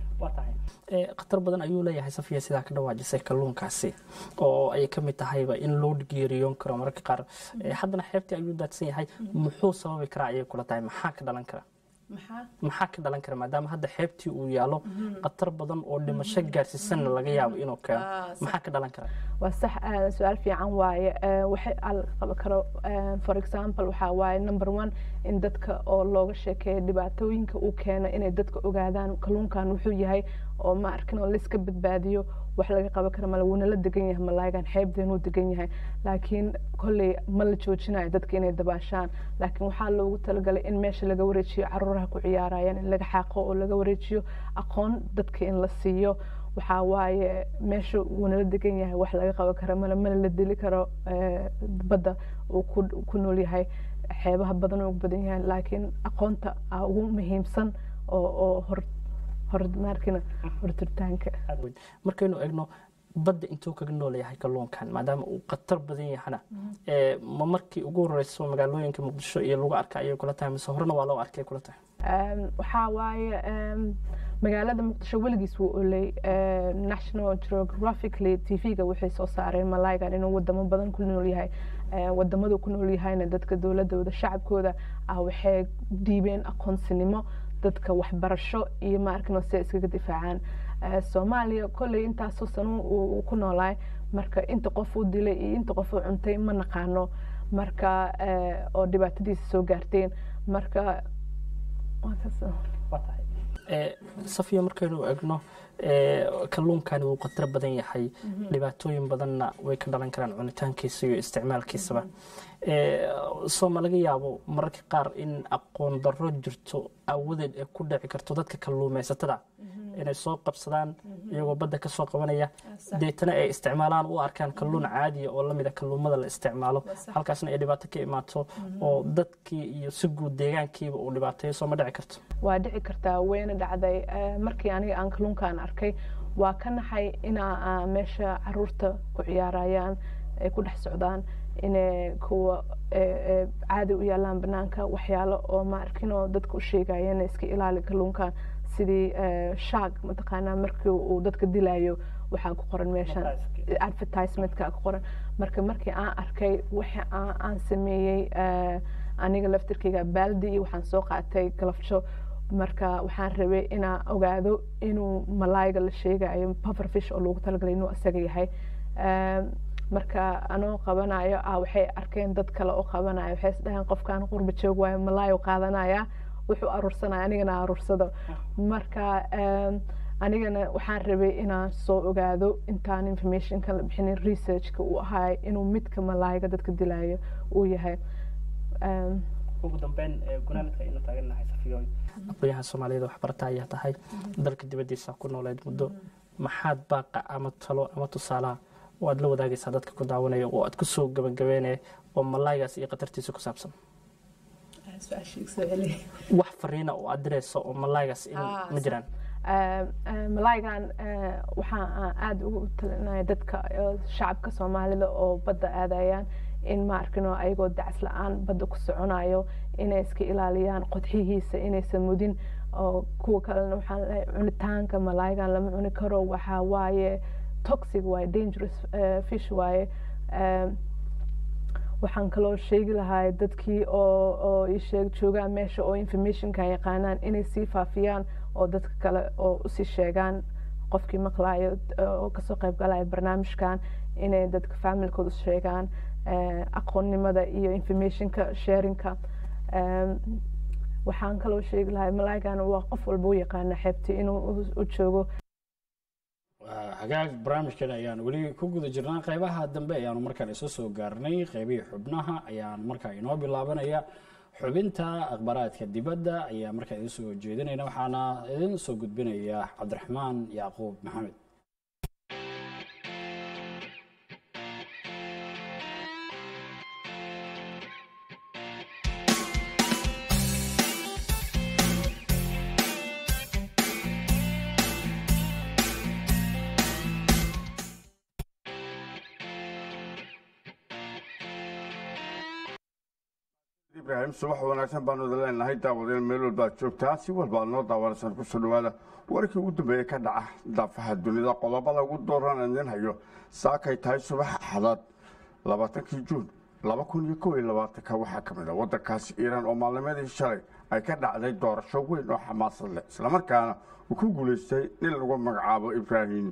khatar badan ayuu leeyahay safiya sidaa ka dhawaajisay kalluunkaasi oo ay ka mid tahayba in loo geeriyoon karo mararka qaar haddana xeebtii ayuu daadsan yahay muxuu sababi karaa ayay kula tahay maxaa ka dhalan kara maxaa ka dhalan kara maadaama hadda xeebtii uu yaalo khatar badan oo dhimasho gaarsiisanna laga yaabo inuu keeno maxaa ka dhalan kara waa sax su-aal fiican waaye waxay qaban karo for example waxaa waaye number one in dadka oo looga sheekeeyo dhibaatooyinka uu keeno inay dadka ogaadaan kalluunkan wuxuu yahay oo ma arkin oo layska badbaadiyo wax laga qaban kara male wuuna la degan yahay malaayigan xeebdeenuu degan yahay laakiin kolley ma la joojinayo dadka inay dabaashaan laakiin waxaa loogu talagalay in meesha laga wareejiyo caruuraha ku ciyaarayaan in laga xaaqo oo laga wareejiyo aqoon dadka in la siiyo waxaa waaye meesha wuuna la degan yahay wax laga qaban kara male mana la dili karo badda uu ku nool yahay xeebaha badan ugu badan yahay laakiin aqoonta a ugu muhiimsan oo oo hor horumarkina hortirtaanka markaynu egno badda intuu kaga nool yahay kalluunkan maadaama uu khatar badan yahana ma markii ugu horeyso magaalooyinka muqdisho iyo lagu arka ayay kula tahay mise horena waa loo arkay kula tahay waxaa waaye magaalada muqdisho weligiis wuu oley national geographically t v-ga waxay soo saareen malaaygan inuu wadamo badan ku nool yahay wadamadu ku nool yahayna dadka dowladooda shacabkooda ah waxay dhiibeen aqoonsinimo dadka waxbarasho iyo maarkin si ay iskaga difaacaan soomaaliya kolley intaasoo sano uu ku noolaay marka inta qof uu dilay iyo inta qof uu cuntay ma naqaano marka oo dhibaatadiisa soo gaarteen marka safiya markaynu egno kalluunkani wuu khatar badan yahay dhibaatooyin badanna way ka dhalan karaan cunitaankiisa iyo isticmaalkiisaba soo ma laga yaabo mararka qaar in aqoon darro jirto awadeed ee ku dhici karto dadka kalluumaysatada inay soo qabsadaan iyagoo badda kasoo qabanaya deetana ay isticmaalaan u arkaan kalluun caadiya oo lamida kalluumada la isticmaalo halkaasna ay dhibaato ka imaato oo dadkii iyo si guud deegaankiiba uu dhibaateeyo soo ma dhici karto waa dhici kartaa wayna dhacday Eh, markii aniga aan kalluunkaan arkay waa ka naxay inaa ah, meesha caruurta ku ciyaarayaan ay ku dhex socdaan inay kuwa eh, eh, caadi u yaalaan banaanka waxyaalo oo ma arkinoo dadka u sheegayeen iska ilaali kalluunkan sidii eh, shark mataqaanaa markii uu dadka dilayo waxaa ku qoran meeshan advertisementka ku qoran marka markii aan arkay waxa aan aan sameeyey eh, aniga laftirkeyga baaldi iyo waxaan soo qaatay galafjo marka waxaan rabay inaan ogaado inuu malaayga la sheegayo pufferfish oo loogu talagalay inuu isaga yahay Eh, marka anoo qabanayo ah waxay arkeen dad kale oo qabanayo waxay isdhaheen qofkan qurba joog waayo malaayo qaadanaya wuxuu aruursanaya anigana aruursado marka em, anigana waxaan rabay inaan soo ogaado intaan informationka la bixinin researchka uu ahay inuu midka malaayga dadka dilayo uu yahay Em, ugu dambeyn gunaanadka aynu taagannahay safiyooy aqoonyahan soomaaliyada waxbarata ayaa tahay dalka dibaddiisa ku nooleed muddo maxaad baaqa ama talo ama tusaalaha oo aad la wadaagaysaa dadka ku daawanaya oo aad kusoo gabagabeynaya oo malaaygaas iyo khatartiisa ku saabsan wax fariina oo aad dirayso oo malaaygaas in ma jiraan Eh, eh, malaaygan eh, waxaa aan aada ugu talinaya dadka eh, shacabka soomaalida oo badda aadayaan in ma arkino ayagoo dacs la-aan badda ku soconayo inay iska ilaaliyaan qodxihiisa inaysan mudin oo kuwa kalena waxaan leeyahay cunitaanka malaaygan lama cuni karo waxaa waaye toxic waaye dangerous eh, fish waaye Eh, waxaan kaloo sheegi lahaa dadkii oo oo ii sheeg joogaan meesha oo informationka yaqaanaan inay sii faafiyaan oo dadka kale oo usii sheegaan qofkii maqlayo oo kasoo qayb galaya barnaamijkan inay dadka familkooda u sheegaan eh, aqoonnimada iyo informationka sharingka Em, waxaan kaloo sheegi lahaa malaaygan waa qof walba u yaqaana xeebtii inuu u- u joogo Waa hagaag barnaamijkan ayaan weli ku guda jirnaa qeybaha dambe ayaanu markaan isu soo gaarnay qeybihii xubnaha ayaan markaa inoo bilaabanaya xubinta akhbaaraadka dibadda ayaa markaa idin soo jeedinayna waxaana idin soo gudbinaya cabdiraxmaan yacquub maxamed ibraahim subax wanaagsan baanu idin leenahay daawadeen meel walba aad joogtaa si walba aad noo daawanaysan kusoo dhawaada warkii ugu dambeeyey ka dhaca daafaha dunida qodobada ugu dooran aan idin hayo saakay tahay subax axadaad labaatankii juun laba kun iyo kow iyo labaatanka waxaa ka mid a waddankaasi iiraan oo maalnimadii shalay ay ka dhacday doorasho weyn oo xamaasad leh islamarkaana uu ku guulaystay nin lagu magacaabo ibraahim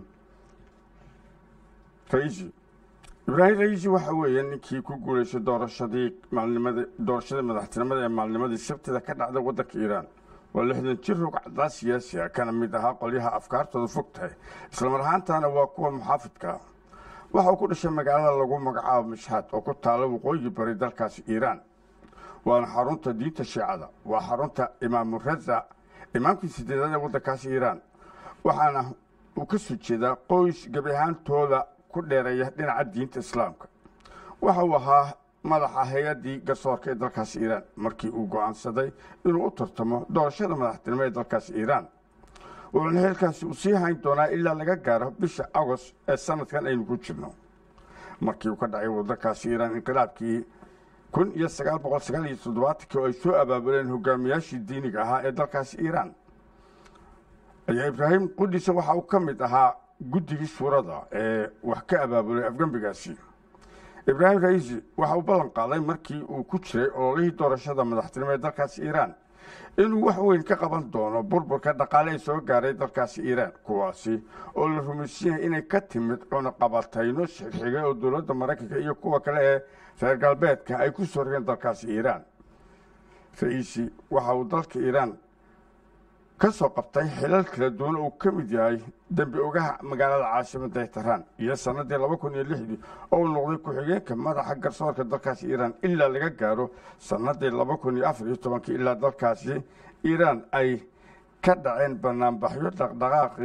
raisi ibraahim raisi waxa weeye ninkii ku guulaystay doorashadii maalnimada doorashadii madaxtinimada ee maalnimadii sabtida ka dhacday waddanka iiraan waa lixdan jir rugcaddaa siyaasi ah kana mid ahaa qolyaha afkaartooda fog tahay islamar ahaantaana waa kuwa muxaafidka ah waxa uu ku dhashay magaalada lagu magacaabo mashhad oo ku taala waqooyi bari dalkaasi iiraan waana xarunta diinta shiicada waa xarunta imaamu raza imaamkii sideedaad ee waddankaasi iiraan waxaana uu ka soo jeedaa qoys gebi ahaantooda ku dheereeya dhinaca diinta islaamka waxa uu ahaa madaxa hay-addii garsoorka ee dalkaasi iiraan markii uu go'aansaday inuu u tartamo doorashada madaxtinimo ee dalkaasi iiraan wuxuuna heelkaasi uu sii hayn doonaa ilaa laga gaaro bisha agost ee sanadkan aynu ku jirno markii uu ka dhacay waddankaasi iiraan inqilaabkii kun iyo sagaal boqol sagaal iyo toddobaatankii oo ay soo abaabuleen hogaamiyaashii diiniga ahaa ee dalkaasi iiraan ayaa ibraahim qudhiisa waxa uu ka mid ahaa guddigii suurada ee wax ka abaabulay afgembigaasi ibraahim raisi waxa uu ballan qaaday markii uu ku jiray ololihii doorashada madaxtinimo ee dalkaasi iiraan inuu wax weyn ka qaban doono burburka dhaqaale ee soo gaaray dalkaasi iiraan kuwaasi oo la rumaysan yahay inay ka timid cunaqabatayno xigxigay oo dowladda maraykanka iyo kuwa kale ee reer galbeedka ay ku soo rogeen dalkaasi iiraan raisi waxa uu dalka iiraan ka soo qabtay xilal kala duwan uu ka mid yahay dembi ogaha magaalada caasimadda tehraan iyo sannaddii laba kun iyo lixdii oo uu noqday ku-xigeenka madaxa garsoorka dalkaasi iiraan ilaa laga gaaro sannaddii laba kun iyo afar iyo tobankii ilaa dalkaasi iiraan ay ka dhaceen banaanbaxyo dhaqdhaqaaqii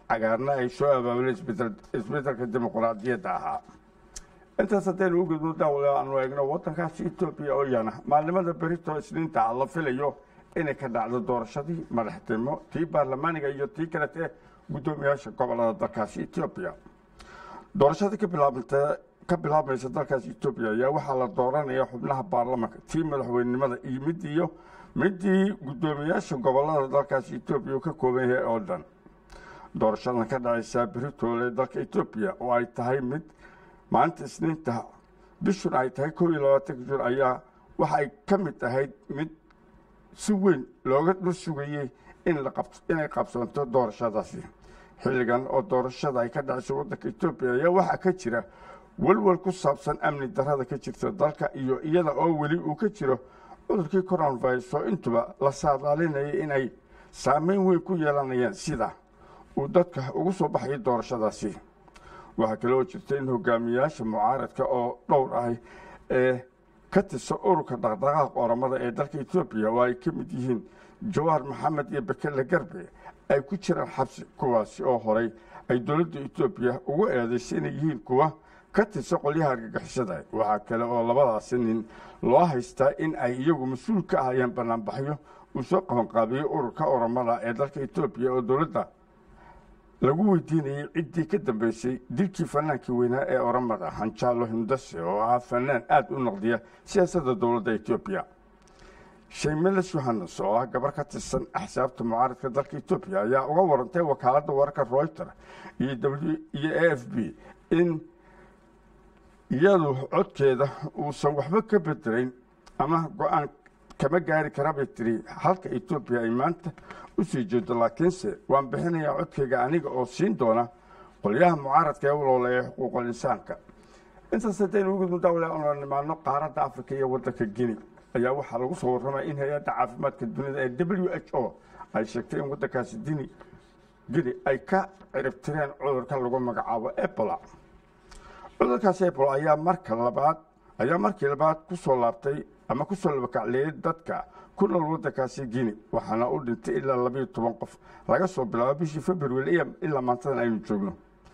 cagaarna ay soo abaabuleen isbedelka dimuqraadiyadda ahaa intaas haddaynu u gudbo daawada aanu eegno waddankaasi etoobiya oo yana maalnimada berito isniinta ah la filayo inay ka dhacdo doorashadii madaxtinimo tii baarlamaaniga iyo tii kalete guddoomiyaasha gobolada dalkaasi etoobiya doorashadii ka bilaabanta ka bilaabmaysa dalkaasi etoobiya ayaa waxaa la dooranaya xubnaha baarlamanka tii madaxweynenimada iyo mid iyo midii guddoomiyaasha gobolada dalkaasi etoobiya ka kooban yahay oo dhan doorashadan ka dhacaysaa beritoole dalka etoobiya oo ay tahay mid maalinta isniinta bishun ay tahay kow iyo labaatanka jun ayaa waxay ka mid ahayd mid si weyn looga dhul sugayey inay qabsanto doorashadaasi xilligan oo doorashada ay ka dhacayso waddanka etoobiya ayaa waxaa ka jira welwel ku saabsan amni darrada ka jirta dalka iyo iyada oo weli uu ka jiro cudurkii coronavirus oo intuba la saadaalinayay inay saameyn weyn ku yeelanayaan sida uu dadka ugu soo baxayay doorashadaasi waxaa kale oo jirta in hogaamiyaasha mucaaradka oo dhowr ahi ee ka tirsan ururka dhaqdhaqaaq oramada ee dalka etoobiya oo ay ka mid yihiin jawaar maxamed iyo bekele garbe ay ku jiraan xabsi kuwaasi oo horay ay dowladda etoobiya ugu eedaysay inay yihiin kuwa ka tirsan qolyaha argagixisada waxaa kale oo labadaasi nin loo haystaa in ay iyagu mas-uul ka ahayeen banaanbaxyo uu soo qabanqaabiyey ururka oramada ee dalka etoobiya oo dowladda lagu weydiinayey ciddii ka dambeysay dilkii fanaankii weynaa ee oramada hanjaalo hindase oo ahaa fanaan aada u noqdiya siyaasadda dowladda etoobiya shaymeles yohanes oo ah gabar ka tirsan axsaabta mucaaradka dalka etoobiya ayaa uga warantay wakaaladda wararka royter iyo iyo a f b in iyadu codkeeda uusan waxba ka bedelayn ama go-aan kama gaari kara bay tiri halka etoobiya ay maanta u sii jeedo laakiinse waan bixinayaa codkayga aniga oo siin doona qolyaha mucaaradka ee ulooleeya xuquuqul insaanka intaas haddaynu ugu daawada ola nimaano qaaradda afrika iyo waddanka guinea ayaa waxaa lagu soo warramaya in hay-adda caafimaadka dunida ee w h o ay sheegtay in waddankaasi dini guinea ay ka ciribtireen cudurka lagu magacaabo ebola cudurkaasi ebola ayaa marka labaad ayaa markii labaad ku soo laabtay ama ku soo labakacleeyay dadka ku nool waddankaasi guinea waxaana u dhintay ilaa labayo toban qof laga soo bilaabo bishii february ilaa maantadan aynu joogno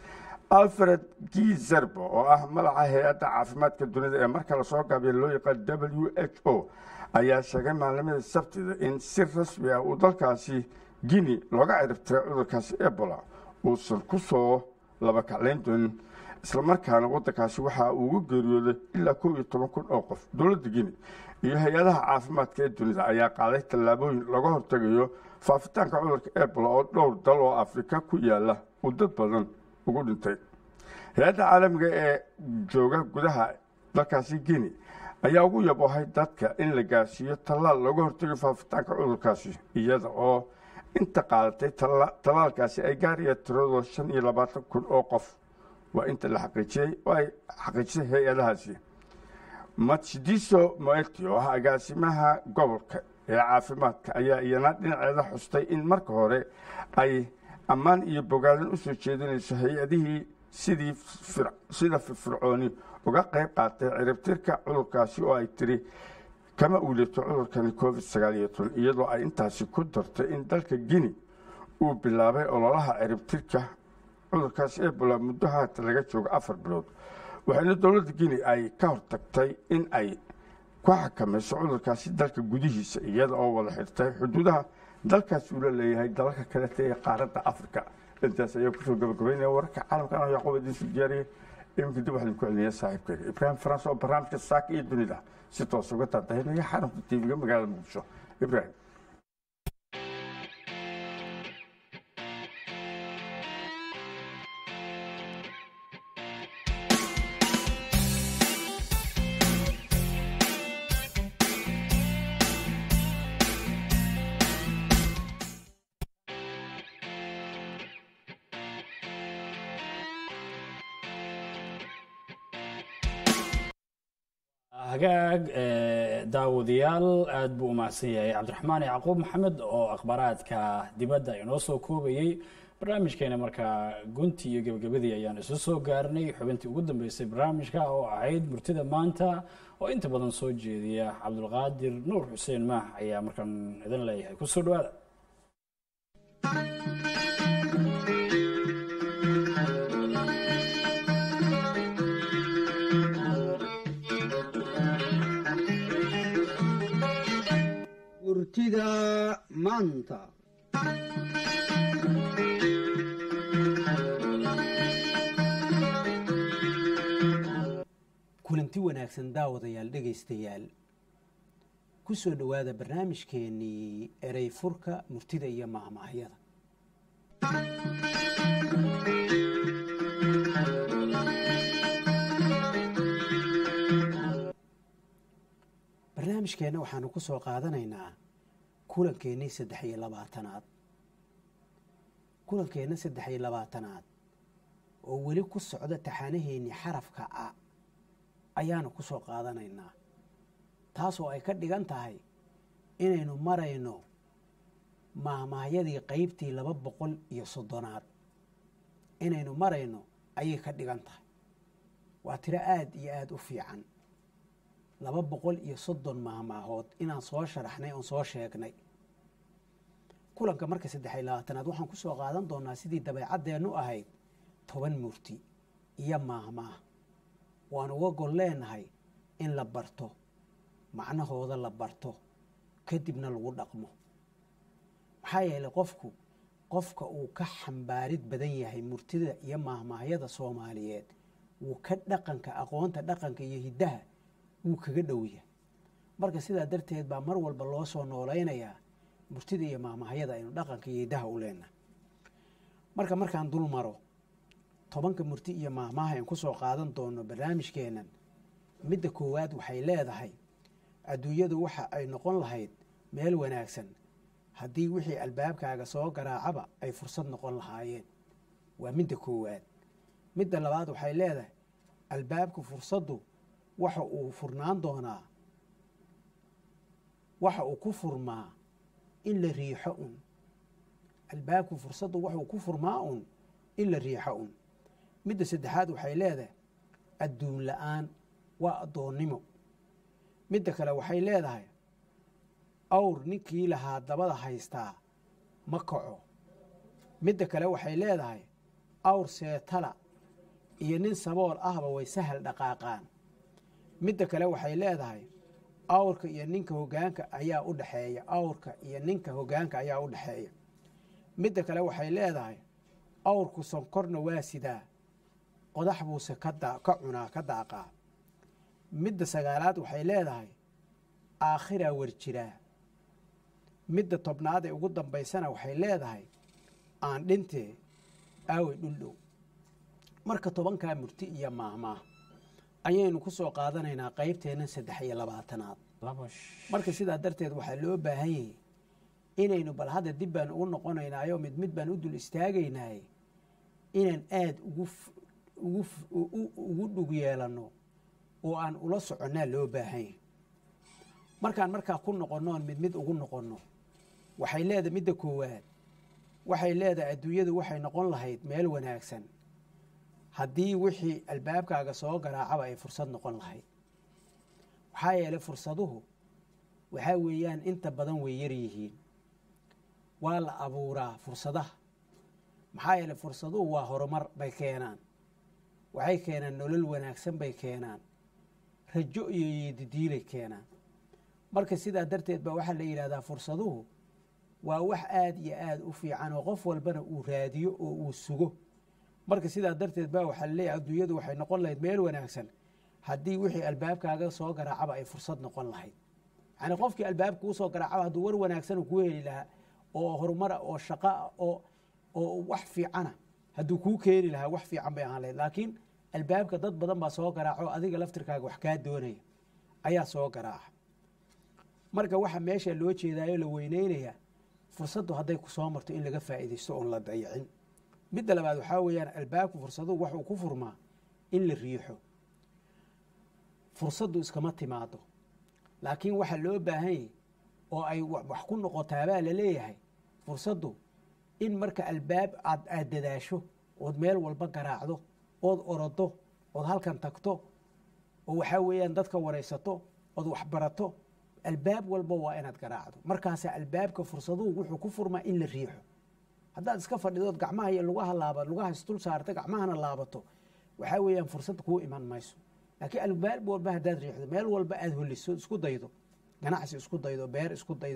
alfred gizerbo oo ah madaxa hay-adda caafimaadka dunida ee marka lasoo gaabiya loo yaqaan w h o ayaa sheegay maalnimadii sabtida in si rasmi ah uu dalkaasi guinea looga ciribtiray cudurkaasi ebola uusan ku soo labakaclayn doonin islamarkaana waddankaasi waxa uu ugu geeriyooday ilaa kow iyo toban kun oo qof dowladda guinea iyo hay-adaha caafimaadka ee dunida ayaa qaaday tallaabooyin laga hortegayo faafitaanka cudurka ebola oo dhowr dal oo afrika ku yaala uu dad badan ugu dhintay hay-adda caalamiga ee jooga gudaha dalkaasi guinea ayaa ugu yaboohay dadka in la gaarsiiyo tallaal looga hortegayo faafitaanka cudurkaasi iyada oo inta qaadatay tallaalkaasi ay gaaraya tiradoo shan iyo labaatan kun oo qof waa inta la xaqiijiyey oo ay xaqiijisay hay-adahaasi matshidiso moeti oo ah agaasimaha gobolka ee caafimaadka ayaa iyana dhinaceeda xustay in marka hore ay ammaan iyo bogaadin u soo jeedinayso hay-adihii sidii sida firfircooni uga qayb qaatay ciribtirka cudurkaasi oo ay tiri kama uulito cudurkani covid sagaal iyo toban iyadoo ay intaasi ku dartay in dalka guinea uu bilaabay ololaha ciribtirka cudurkaasi ebola muddo haata laga joogo afar bilood waxayna dowladda guinea ay ka hortagtay in ay ku xakamayso cudurkaasi dalka gudihiisa iyada oo wada xirtay xuduudaha dalkaas uu la leeyahay dalalka kalete ee qaaradda africa intaas ayaa kusoo gabagabaynaya wararka caalamka anoo yacquub idiinsu diyaariyay iminka dib waxaan ku celinayaa saaxiibkeyga ibraahim faranse oo barnaamijka saaka iyo dunida si toos uga taadahinaya xarunka tv-ga magaalada muqdisho ibraahim hagaag daawadayaal aada buu umahadsan yahay cabdiraxmaan yacquub maxamed oo akhbaaraadka dibadda inoo soo koobayey barnaamijkeena markaa gunti iyo gebagabadii ayaan isu soo gaarnay xubintii ugu dambeysay barnaamijka oo ahayd murtida maanta oo inta badan soo jeediya cabdulqaadir nuur xuseen maax ayaa markaan idin leeyahay kusoo dhawaada murtida maanta kulanti wanaagsan daawadayaal dhegaystayaal ku soo dhowaada barnaamijkeennii erey furka murtida iyo mahmaahyada barnaamijkeenna waxaanu ku soo qaadanaynaa kulankeenii saddex iyo labaatanaad kulankeenna saddex iyo labaatanaad oo weli ku socda taxaanaheennii xarafka a ayaanu ku soo qaadanaynaa taasoo ay ka dhigan tahay inaynu marayno mahmaahyadii qaybtii laba boqol iyo soddonaad inaynu marayno ayay ka dhigan tahay waa tiro aada iyo aada u fiican laba boqol iyo soddon mahmaahood inaan soo sharaxnay oon soo sheegnay kulanka marka saddex iyo labaatanaad waxaan ku soo qaadan doonaa sidii dabeecaddeennu ahayd toban murti iyo maahmaah waan uga gol leenahay in la barto macnahooda la barto kadibna lagu dhaqmo maxaa yeelay qofku qofka uu ka xambaarid badan yahay murtida iyo maahmaahyada soomaaliyeed wuu ka dhaqanka aqoonta dhaqanka iyo hiddaha wuu kaga dhow yahay marka sidaa darteed baa mar walba loo soo noolaynayaa murtida iyo maahmaahyada aynu dhaqanka iyo hiddaha u leenahay marka markaan dul maro tobanka murti iyo maahmaaha aan ku soo qaadan doono barnaamijkeennan midda koowaad waxay leedahay adduunyadu waxa ay noqon lahayd meel wanaagsan haddii wixii albaabkaaga soo garaacaba ay fursad noqon lahaayeen waa midda koowaad midda labaad waxay leedahay albaabka fursaddu waxa uu furnaan doonaa waxa uu ku furmaa in la riixo un albaabka fursaddu waxauu ku furmaa un in la riixo un midda saddexaad waxay leedahay adduun la-aan waa addoonnimo midda kale waxay leedahay awr ninkii lahaa dabada haystaa ma kaco midda kale waxay leedahay awr seetala iyo nin sabool ahba way sahal dhaqaaqaan midda kale waxay leedahay awrka iyo ninka hoggaanka ayaa u dhexeeya awrka iyo ninka hoggaanka ayaa u dhexeeya midda kale waxay leedahay awrku sonkorna waa sidaa qodax buuse ka cunaa ka daaqaa midda sagaalaad waxay leedahay aakhiraa war jiraa midda tobnaad ee ugu dambaysana waxay leedahay aan dhintee aawey dhuldhow marka tobankaa murti iyo maahmaah ayaynu ku soo qaadanaynaa qaybteenna saddex iyo labaatanaad marka sidaa darteed waxaa loo baahan yahay inaynu bal hadda dib baan ugu noqonaynaayo mid mid baan u dul istaagaynaay inaan aada ugu ugu dhug yeelanno oo aan ula soconnaa loo baahan yahay markaan markaa ku noqonnoon mid mid ugu noqonno waxay leedahay midda koowaad waxay leedahay adduunyadu waxay noqon lahayd meel wanaagsan haddii wixii albaabkaaga soo garaacaba ay fursad noqon lahayd waxaa yeelay fursaduhu waxaa weeyaan inta badan way yar yihiin waa la abuuraa fursadaha maxaa yeelay fursaduhu waa horumar bay keenaan waxay keenaan nolol wanaagsan bay keenaan rajo iyo yeedidiilay keenaan marka sidaa darteed baa waxaa la yidhahdaa fursaduhu waa wax aada iyo aada u fiican oo qof walbana uu raadiyo oo uu sugo marka sidaa darteed baa waxaa laleeyahay adduunyadu waxay noqon lahayd meel wanaagsan haddii wixii albaabkaaga soo garaacaba ay fursad noqon lahayd yacni qofkii albaabka kuu soo garaacaba hadduu war wanaagsan kuu heli lahaa oo horumara oo shaqaa oo oo wax fiicana hadduu kuu keeni lahaa wax fiican bay ahaan lahayd laakiin albaabka dad badan baa soo garaaco adiga laftirkaaga wax kaa doonaya ayaa soo garaaca marka waxa meesha loo jeedaayo la weyneynaya fursaddu hadday ku soo marto in laga faa'iidaysto oon la dayicin midda labaad waxaa weeyaan albaabku fursaduhu waxuu ku furmaa in la riixo fursaddu iskama timaado laakiin waxaa loo baahan yahy oo ay wax ku noqotaabaa la leeyahay fursaddu in marka albaab aad aad dadaasho ood meel walba garaacdo ood orodo ood halkan tagto oo waxaa weeyaan dadka waraysato ood waxbarato albaab walba waa inaad garaacdo markaasaa albaabka fursaduhu wuxuu ku furmaa in la riixo haddaad iska fadhidood gacmaha iyo lugaha laaba lugaha isdul saarta gacmahana laabato waxaa weeyaan fursad kuu iman mayso laakiin albaab walba haddaad riixdo meel walba aad holiso isku daydo ganacsi isku daydo beer isku daydo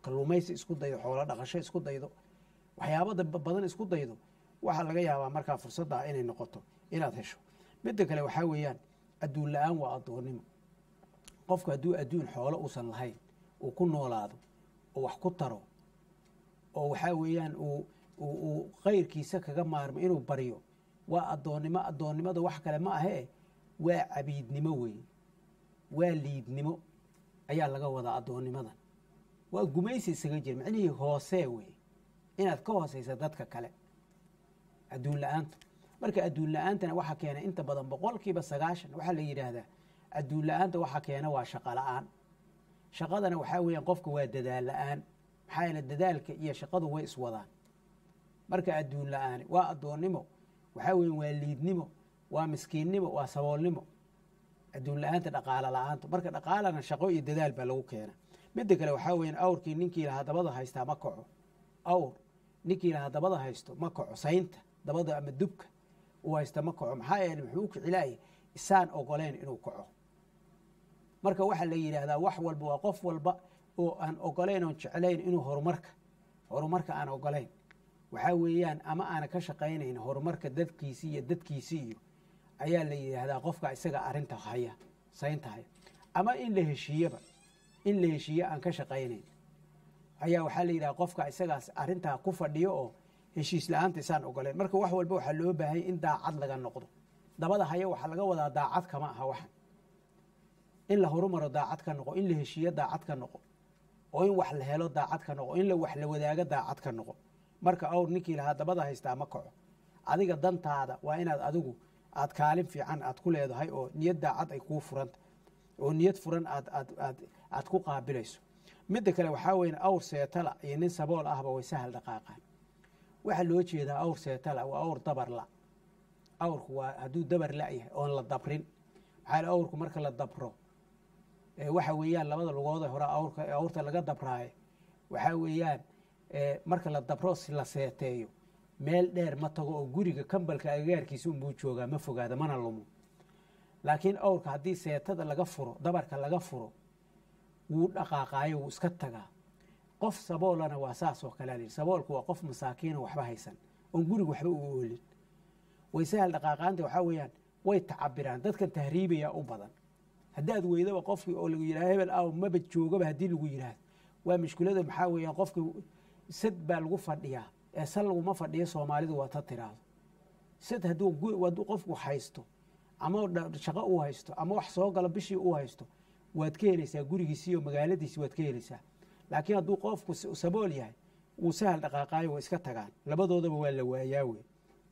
kalluumaysi isku daydo xoolo dhaqasho isku daydo waxyaabada badan isku daydo waxaa laga yaabaa markaa fursaddaa inay noqoto inaad hesho midda kale waxaa weeyaan adduun la-aan waa addoonnimo qofku hadduu adduun xoolo uusan lahayn uu ku noolaado oo wax ku taro oo waxaa weeyaan uu uu kayrkiisa kaga maarmo inuu baryo waa addoonnimo addoonnimada wax kale ma ahee waa cabiidnimo weeye waa liidnimo ayaa laga wadaa addoonnimadan waa gumaysi isaga jira micnihii hoosee weeye inaad ka hoosaysa dadka kale adduun la-aantu marka adduun la-aantana waxaa keenay inta badan boqolkiiba sagaashan waxaa la yidhaahdaa adduun la-aanta waxaa keena waa shaqo la-aan shaqadana waxaa weeyaan qofka waa dadaal la-aan maxaa yeele dadaalka iyo shaqadu way iswadaan marka adduun la-aani waa addoonnimo waxaa weeye waa liidnimo waa miskiinnimo waa saboolnimo adduun la-aanta dhaqaalo la-aanta marka dhaqaalana shaqo iyo dadaal baa lagu keena midda kale waxaa weeyaan awrkii ninkii lahaa dabada haystaa ma kaco awr ninkii lahaa dabada haysto ma kaco saynta dabada ama dubka uu haysta ma kaco maxaa yeele muxuu u kicilaayay isaan ogoleyn inuu kaco marka waxaa la yidhaahdaa wax walba waa qof walba oo aan ogoleyn oon jeclayn inuu horumarka horumarka aan ogoleyn waxaa weeyaan ama aana ka shaqaynayn horumarka dadkiisii iyo dadkiisii iyo ayaa la yidhaahdaa qofka isaga arinta haya saynta haya ama in la heshiiyeba in la heshiiye aan ka shaqaynayn ayaa waxaa la yidhaha qofka isagaas arintaa ku fadhiyo oo heshiis la-aanta isaan ogoleyn marka wax walba waxaa loo baahanya in daacad laga noqdo dabada haya waxaa laga wadaa daacad kama aha waxan in la horumaro daacad ka noqo in la heshiiyo daacad ka noqo oo in wax la helo daacad ka noqo in la wax la wadaago daacad ka noqo marka awr ninkii lahaa dabada haystaa ma kaco adiga dantaada waa inaad adigu aad kaalin fiican aad ku leedahay oo niyad daacad ay kuu furanta oo niyad furan aad aad aad aad ku qaabilayso midda kale waxaa weeye awr seetala iyo nin sabool ahba way sahal dhaqaaqaan waxaa loo jeedaa awr seetala waa awr dabarla awrku waa hadduu dabar la-yahay oon la dabrin maxaa awrku marka la dabro waxa weeyaan labada lugood hore awrka awrta laga dabraayo waxaa weeyaan marka la dabro la seeteeyo meel dheer ma tago oo guriga kambalka agagaarkiisa unbuu joogaa ma fogaada mana lumo laakiin awrka haddii seetada laga furo dabarka laga furo wuu dhaqaaqaayo wuu iska tagaa qof saboolana waa saas oo kale alayidhi saboolku waa qof masaakiina waxba haysan oon guriga waxba u oolin way sahal dhaqaaqaanta waxaa weeyaan way tacabiraan dadkan tahriibaya u badan haddaad weydaba qofkii oo lagu yidhaha hebel aw maba joogaba haddii lagu yidhaahdo waa mushkilada maxaa weeyaan qofkii sad baa lagu fadhiyaa ee sal laguma fadhiyo soomaalidu waa ta tiraahdo sad hadduu qofku haysto ama shaqo uu haysto ama wax soo galo bishii uu haysto waad ka helaysaa gurigiisi iyo magaaladiisi waad ka helaysaa laakiin hadduu qofku sabool yahay wuu sahal dhaqaaqaayo waa iska tagaan labadoodaba waa la waayaa wey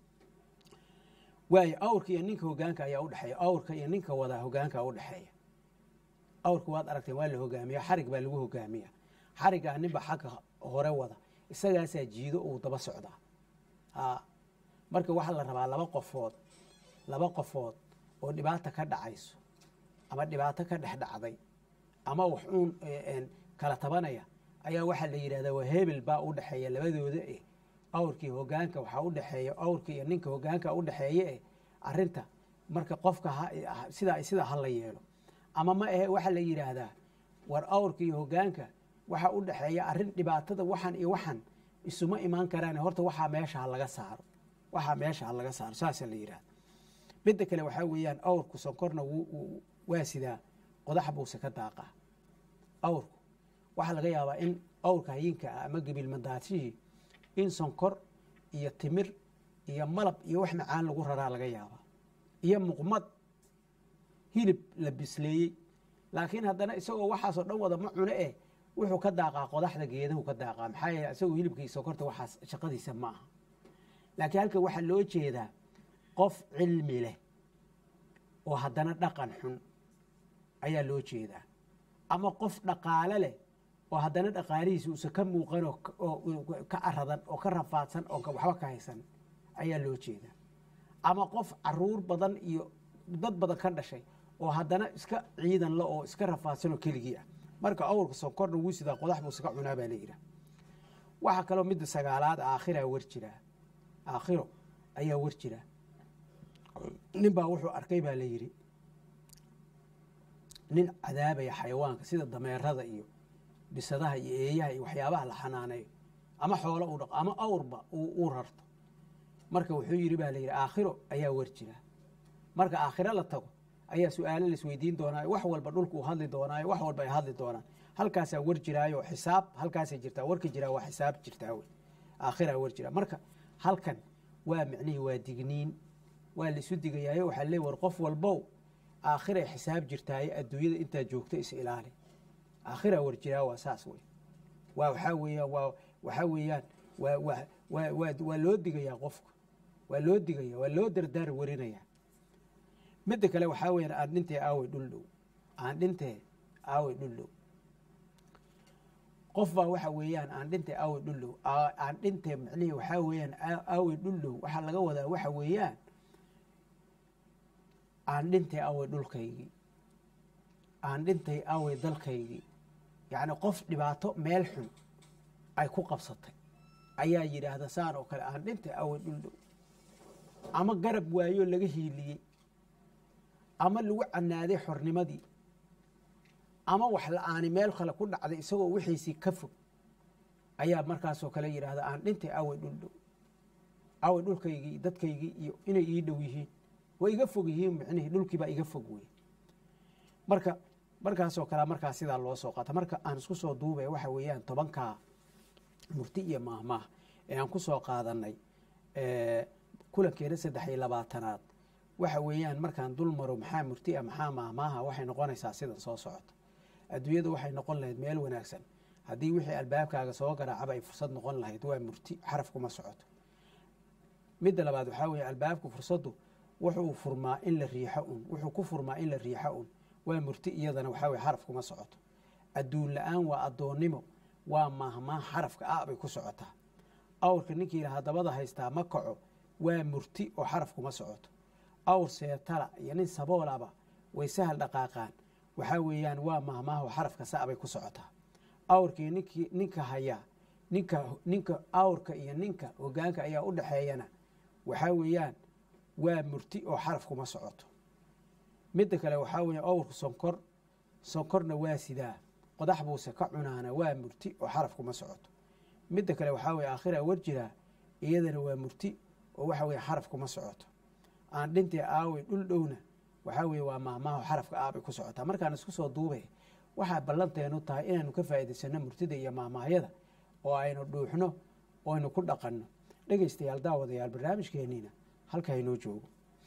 waayo awrka iyo ninka hogaanka ayaa udhexeeya awrka iyo ninka wadaa hogaanka udhexeeya awrka waad aragteen waa la hogaamiya xarig baa lagu hogaamiya xarigaa ninba xagga hore wada isagaasaa jiido uu daba socdaa marka waxaa la rabaa laba qofood laba qofood oo dhibaata ka dhacayso ama dhibaato ka dhex dhacday ama wax uun kala tabanaya ayaa waxaa la yidhahdaa waa hebel baa u dhexeeya labadooda eh awrkii hogaanka waxaa udhexeeya awrka iyo ninka hogaanka udhexeeye eh arinta marka qofka sidaa sidaa ha la yeelo ama ma ahe waxaa la yidhaahdaa war awrka iyo hogaanka waxaa u dhexeeya arrin dhibaatada waxan iyo waxan isuma imaan karaan horta waxaa meesha ha laga saaro waxaa meesha ha laga saaro saasaa la yidhahda midda kale waxaa weeyaan awrku sonkorna waa sidaa qodax buuse ka daaqaa awrku waxaa laga yaabaa in awrka hayinka ah ama gebilmadaashihii in sonkor iyo timir iyo malab iyo wax macaan lagu raraa laga yaabaa iyo muqmad hilib la bisleeyey laakiin haddana isagoo waxaasoo dhan wada ma cuno eh wuxuu ka daaqaa qodaxda geedahu ka daaqaa maxaa yeele isagoo hilibka iyo sokorta waxaas shaqadiisa ma aha laakiin halkan waxaa loo jeedaa qof cilmi leh oo haddana dhaqan xun ayaa loo jeedaa ama qof dhaqaale leh oo haddana dhaqaalihiisa uusan ka muuqan oo ka aradan oo ka rafaadsan oo waxba ka haysan ayaa loo jeedaa ama qof caruur badan iyo dad badan ka dhashay oo haddana iska ciidan la oo iska rafaadsan oo keligii ah marka awrka sonkorna wuu sidaa qodax buu iska cunaa baa la yidhaha waxaa kaloo midda sagaalaad aakhiraa war jiraa aakhiro ayaa war jiraa nin baa wuxuu arkay baa la yidhi nin cadaabaya xayawaanka sida dameerada iyo bisadaha iyo eeyaha iyo waxyaabaha la xanaaneeyo ama xoolo uu dhaqo ama awrba uu rarto marka wuxuu yidhi baa la yidhi aakhiro ayaa war jira marka aakhiro la tago ayaa su-aalo laisweydiin doonaayo wax walba dhulka uu hadli doonaayo wax walba ay hadli doonaan halkaasaa war jiraayo xisaab halkaasay jirtaa warka jiraa waa xisaab jirtaa wey aakhiraa war jira marka halkan waa micnihii waa digniin waa laisu digayaayo waxaa leey war qof walbow aakhiray xisaab jirtaaye adduunyada intaa joogto is ilaali aakhiraa war jiraa waa saas wey waa waxaa weeyaan waa waxaa weeyaan waa waa waa waa waa loo digayaa qofka waa loo digaya waa loo dardaar warinayaa midda kale waxaa weyaan aan dhintee aawey dhuldhow aan dhintee aawey dhuldhow qof baa waxa weeyaan aan dhintee aawey dhuldhow aan dhintee micnihii waxaa weeyaan aawey dhuldhow waxaa laga wadaa waxa weeyaan aan dhintay awey dhulkaygii aan dhintay awey dalkaygii yacni qof dhibaato meel xun ay ku qabsatay ayaa yidhaahda saan oo kale aan dhintay awey dhuldhow ama garab waayoo laga hiiliyey ama lagu canaaday xornimadii ama wax la-aani meel kale ku dhacday isagoo wixiisii ka fog ayaa markaasoo kale yidhaahda aan dhintay awey dhuldhow awey dhulkaygii dadkaygii iyo inay ii dhow yihiin way iga fog yihiin micnihii dhulkiibaa iga fog wey marka markaasoo kale markaa sidaa loo soo qaata marka aan isku soo duubay waxa weeyaan tobankaa murti iyo maahmaah ee aan ku soo qaadanay kulankeena saddex iyo labaatanaad waxa weeyaan markaan dul maro maxaa murti a maxaa maahmaaha waxay noqonaysaa sidan soo socota adduunyadu waxay noqon lahayd meel wanaagsan haddii wixii albaabkaaga soo garaacaba ay fursad noqon lahayd waa murti xaraf kuma socoto midda labaad waxaa weeye albaabku fursaddu wuxuu furmaa in la riixo un wuxuu ku furmaa in la riixo un waa murti iyadana waxaa weye xaraf kuma socoto adduun la-aan waa addoonnimo waa maahmaah xarafka ah bay ku socotaa awrka ninkii yidhaha dabada haystaa ma kaco waa murti oo xaraf kuma socoto awr seetala iyo nin saboolaba way sahal dhaqaaqaan waxaa weeyaan waa maahmaaho xarafka sa bay ku socotaa awrkii ninkii ninka hayaa ninka ninka awrka iyo ninka hogaanka ayaa u dhexeeyana waxaa weeyaan waa murti oo xaraf kuma socoto midda kale waxaa weeye awrku sonkor sonkorna waa sidaa qodax buuse ka cunaana waa murti oo xaraf kuma socoto midda kale waxaa weye aakhira war jiraa iyadana waa murti oo waxa weye xaraf kuma socoto aan dhintee aawey dhul dhowna waxaa weye waa maahmaaho xarafka aabay ku socotaa markaan isku soo duubay waxaa ballanteenu tahay inaanu ka faa'iidaysano murtida iyo maahmaahyada oo aynu dhuuxno oo aynu ku dhaqanno dhegaystayaal daawadayaal barnaamijkeenniina halkaa inoo joogo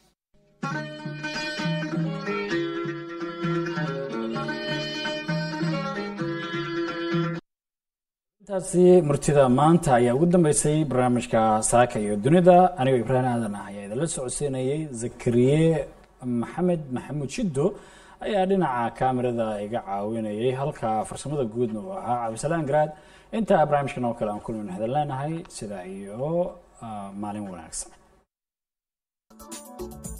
intaasi murtida maanta ayaa ugu dambeysay barnaamijka saaka iyo dunida anigoo ibraahim aadan ah ayaa idinla socodsiinayay zakariye maxamed maxamuud shiddo ayaa dhinaca kaamirada iga caawinayay halka farsamada guudna uu ahaa cabdisalaan garaad intaa barnaamijkan oo kale aan kulmin hadan leenahay sidaa iyo maalin wanaagsan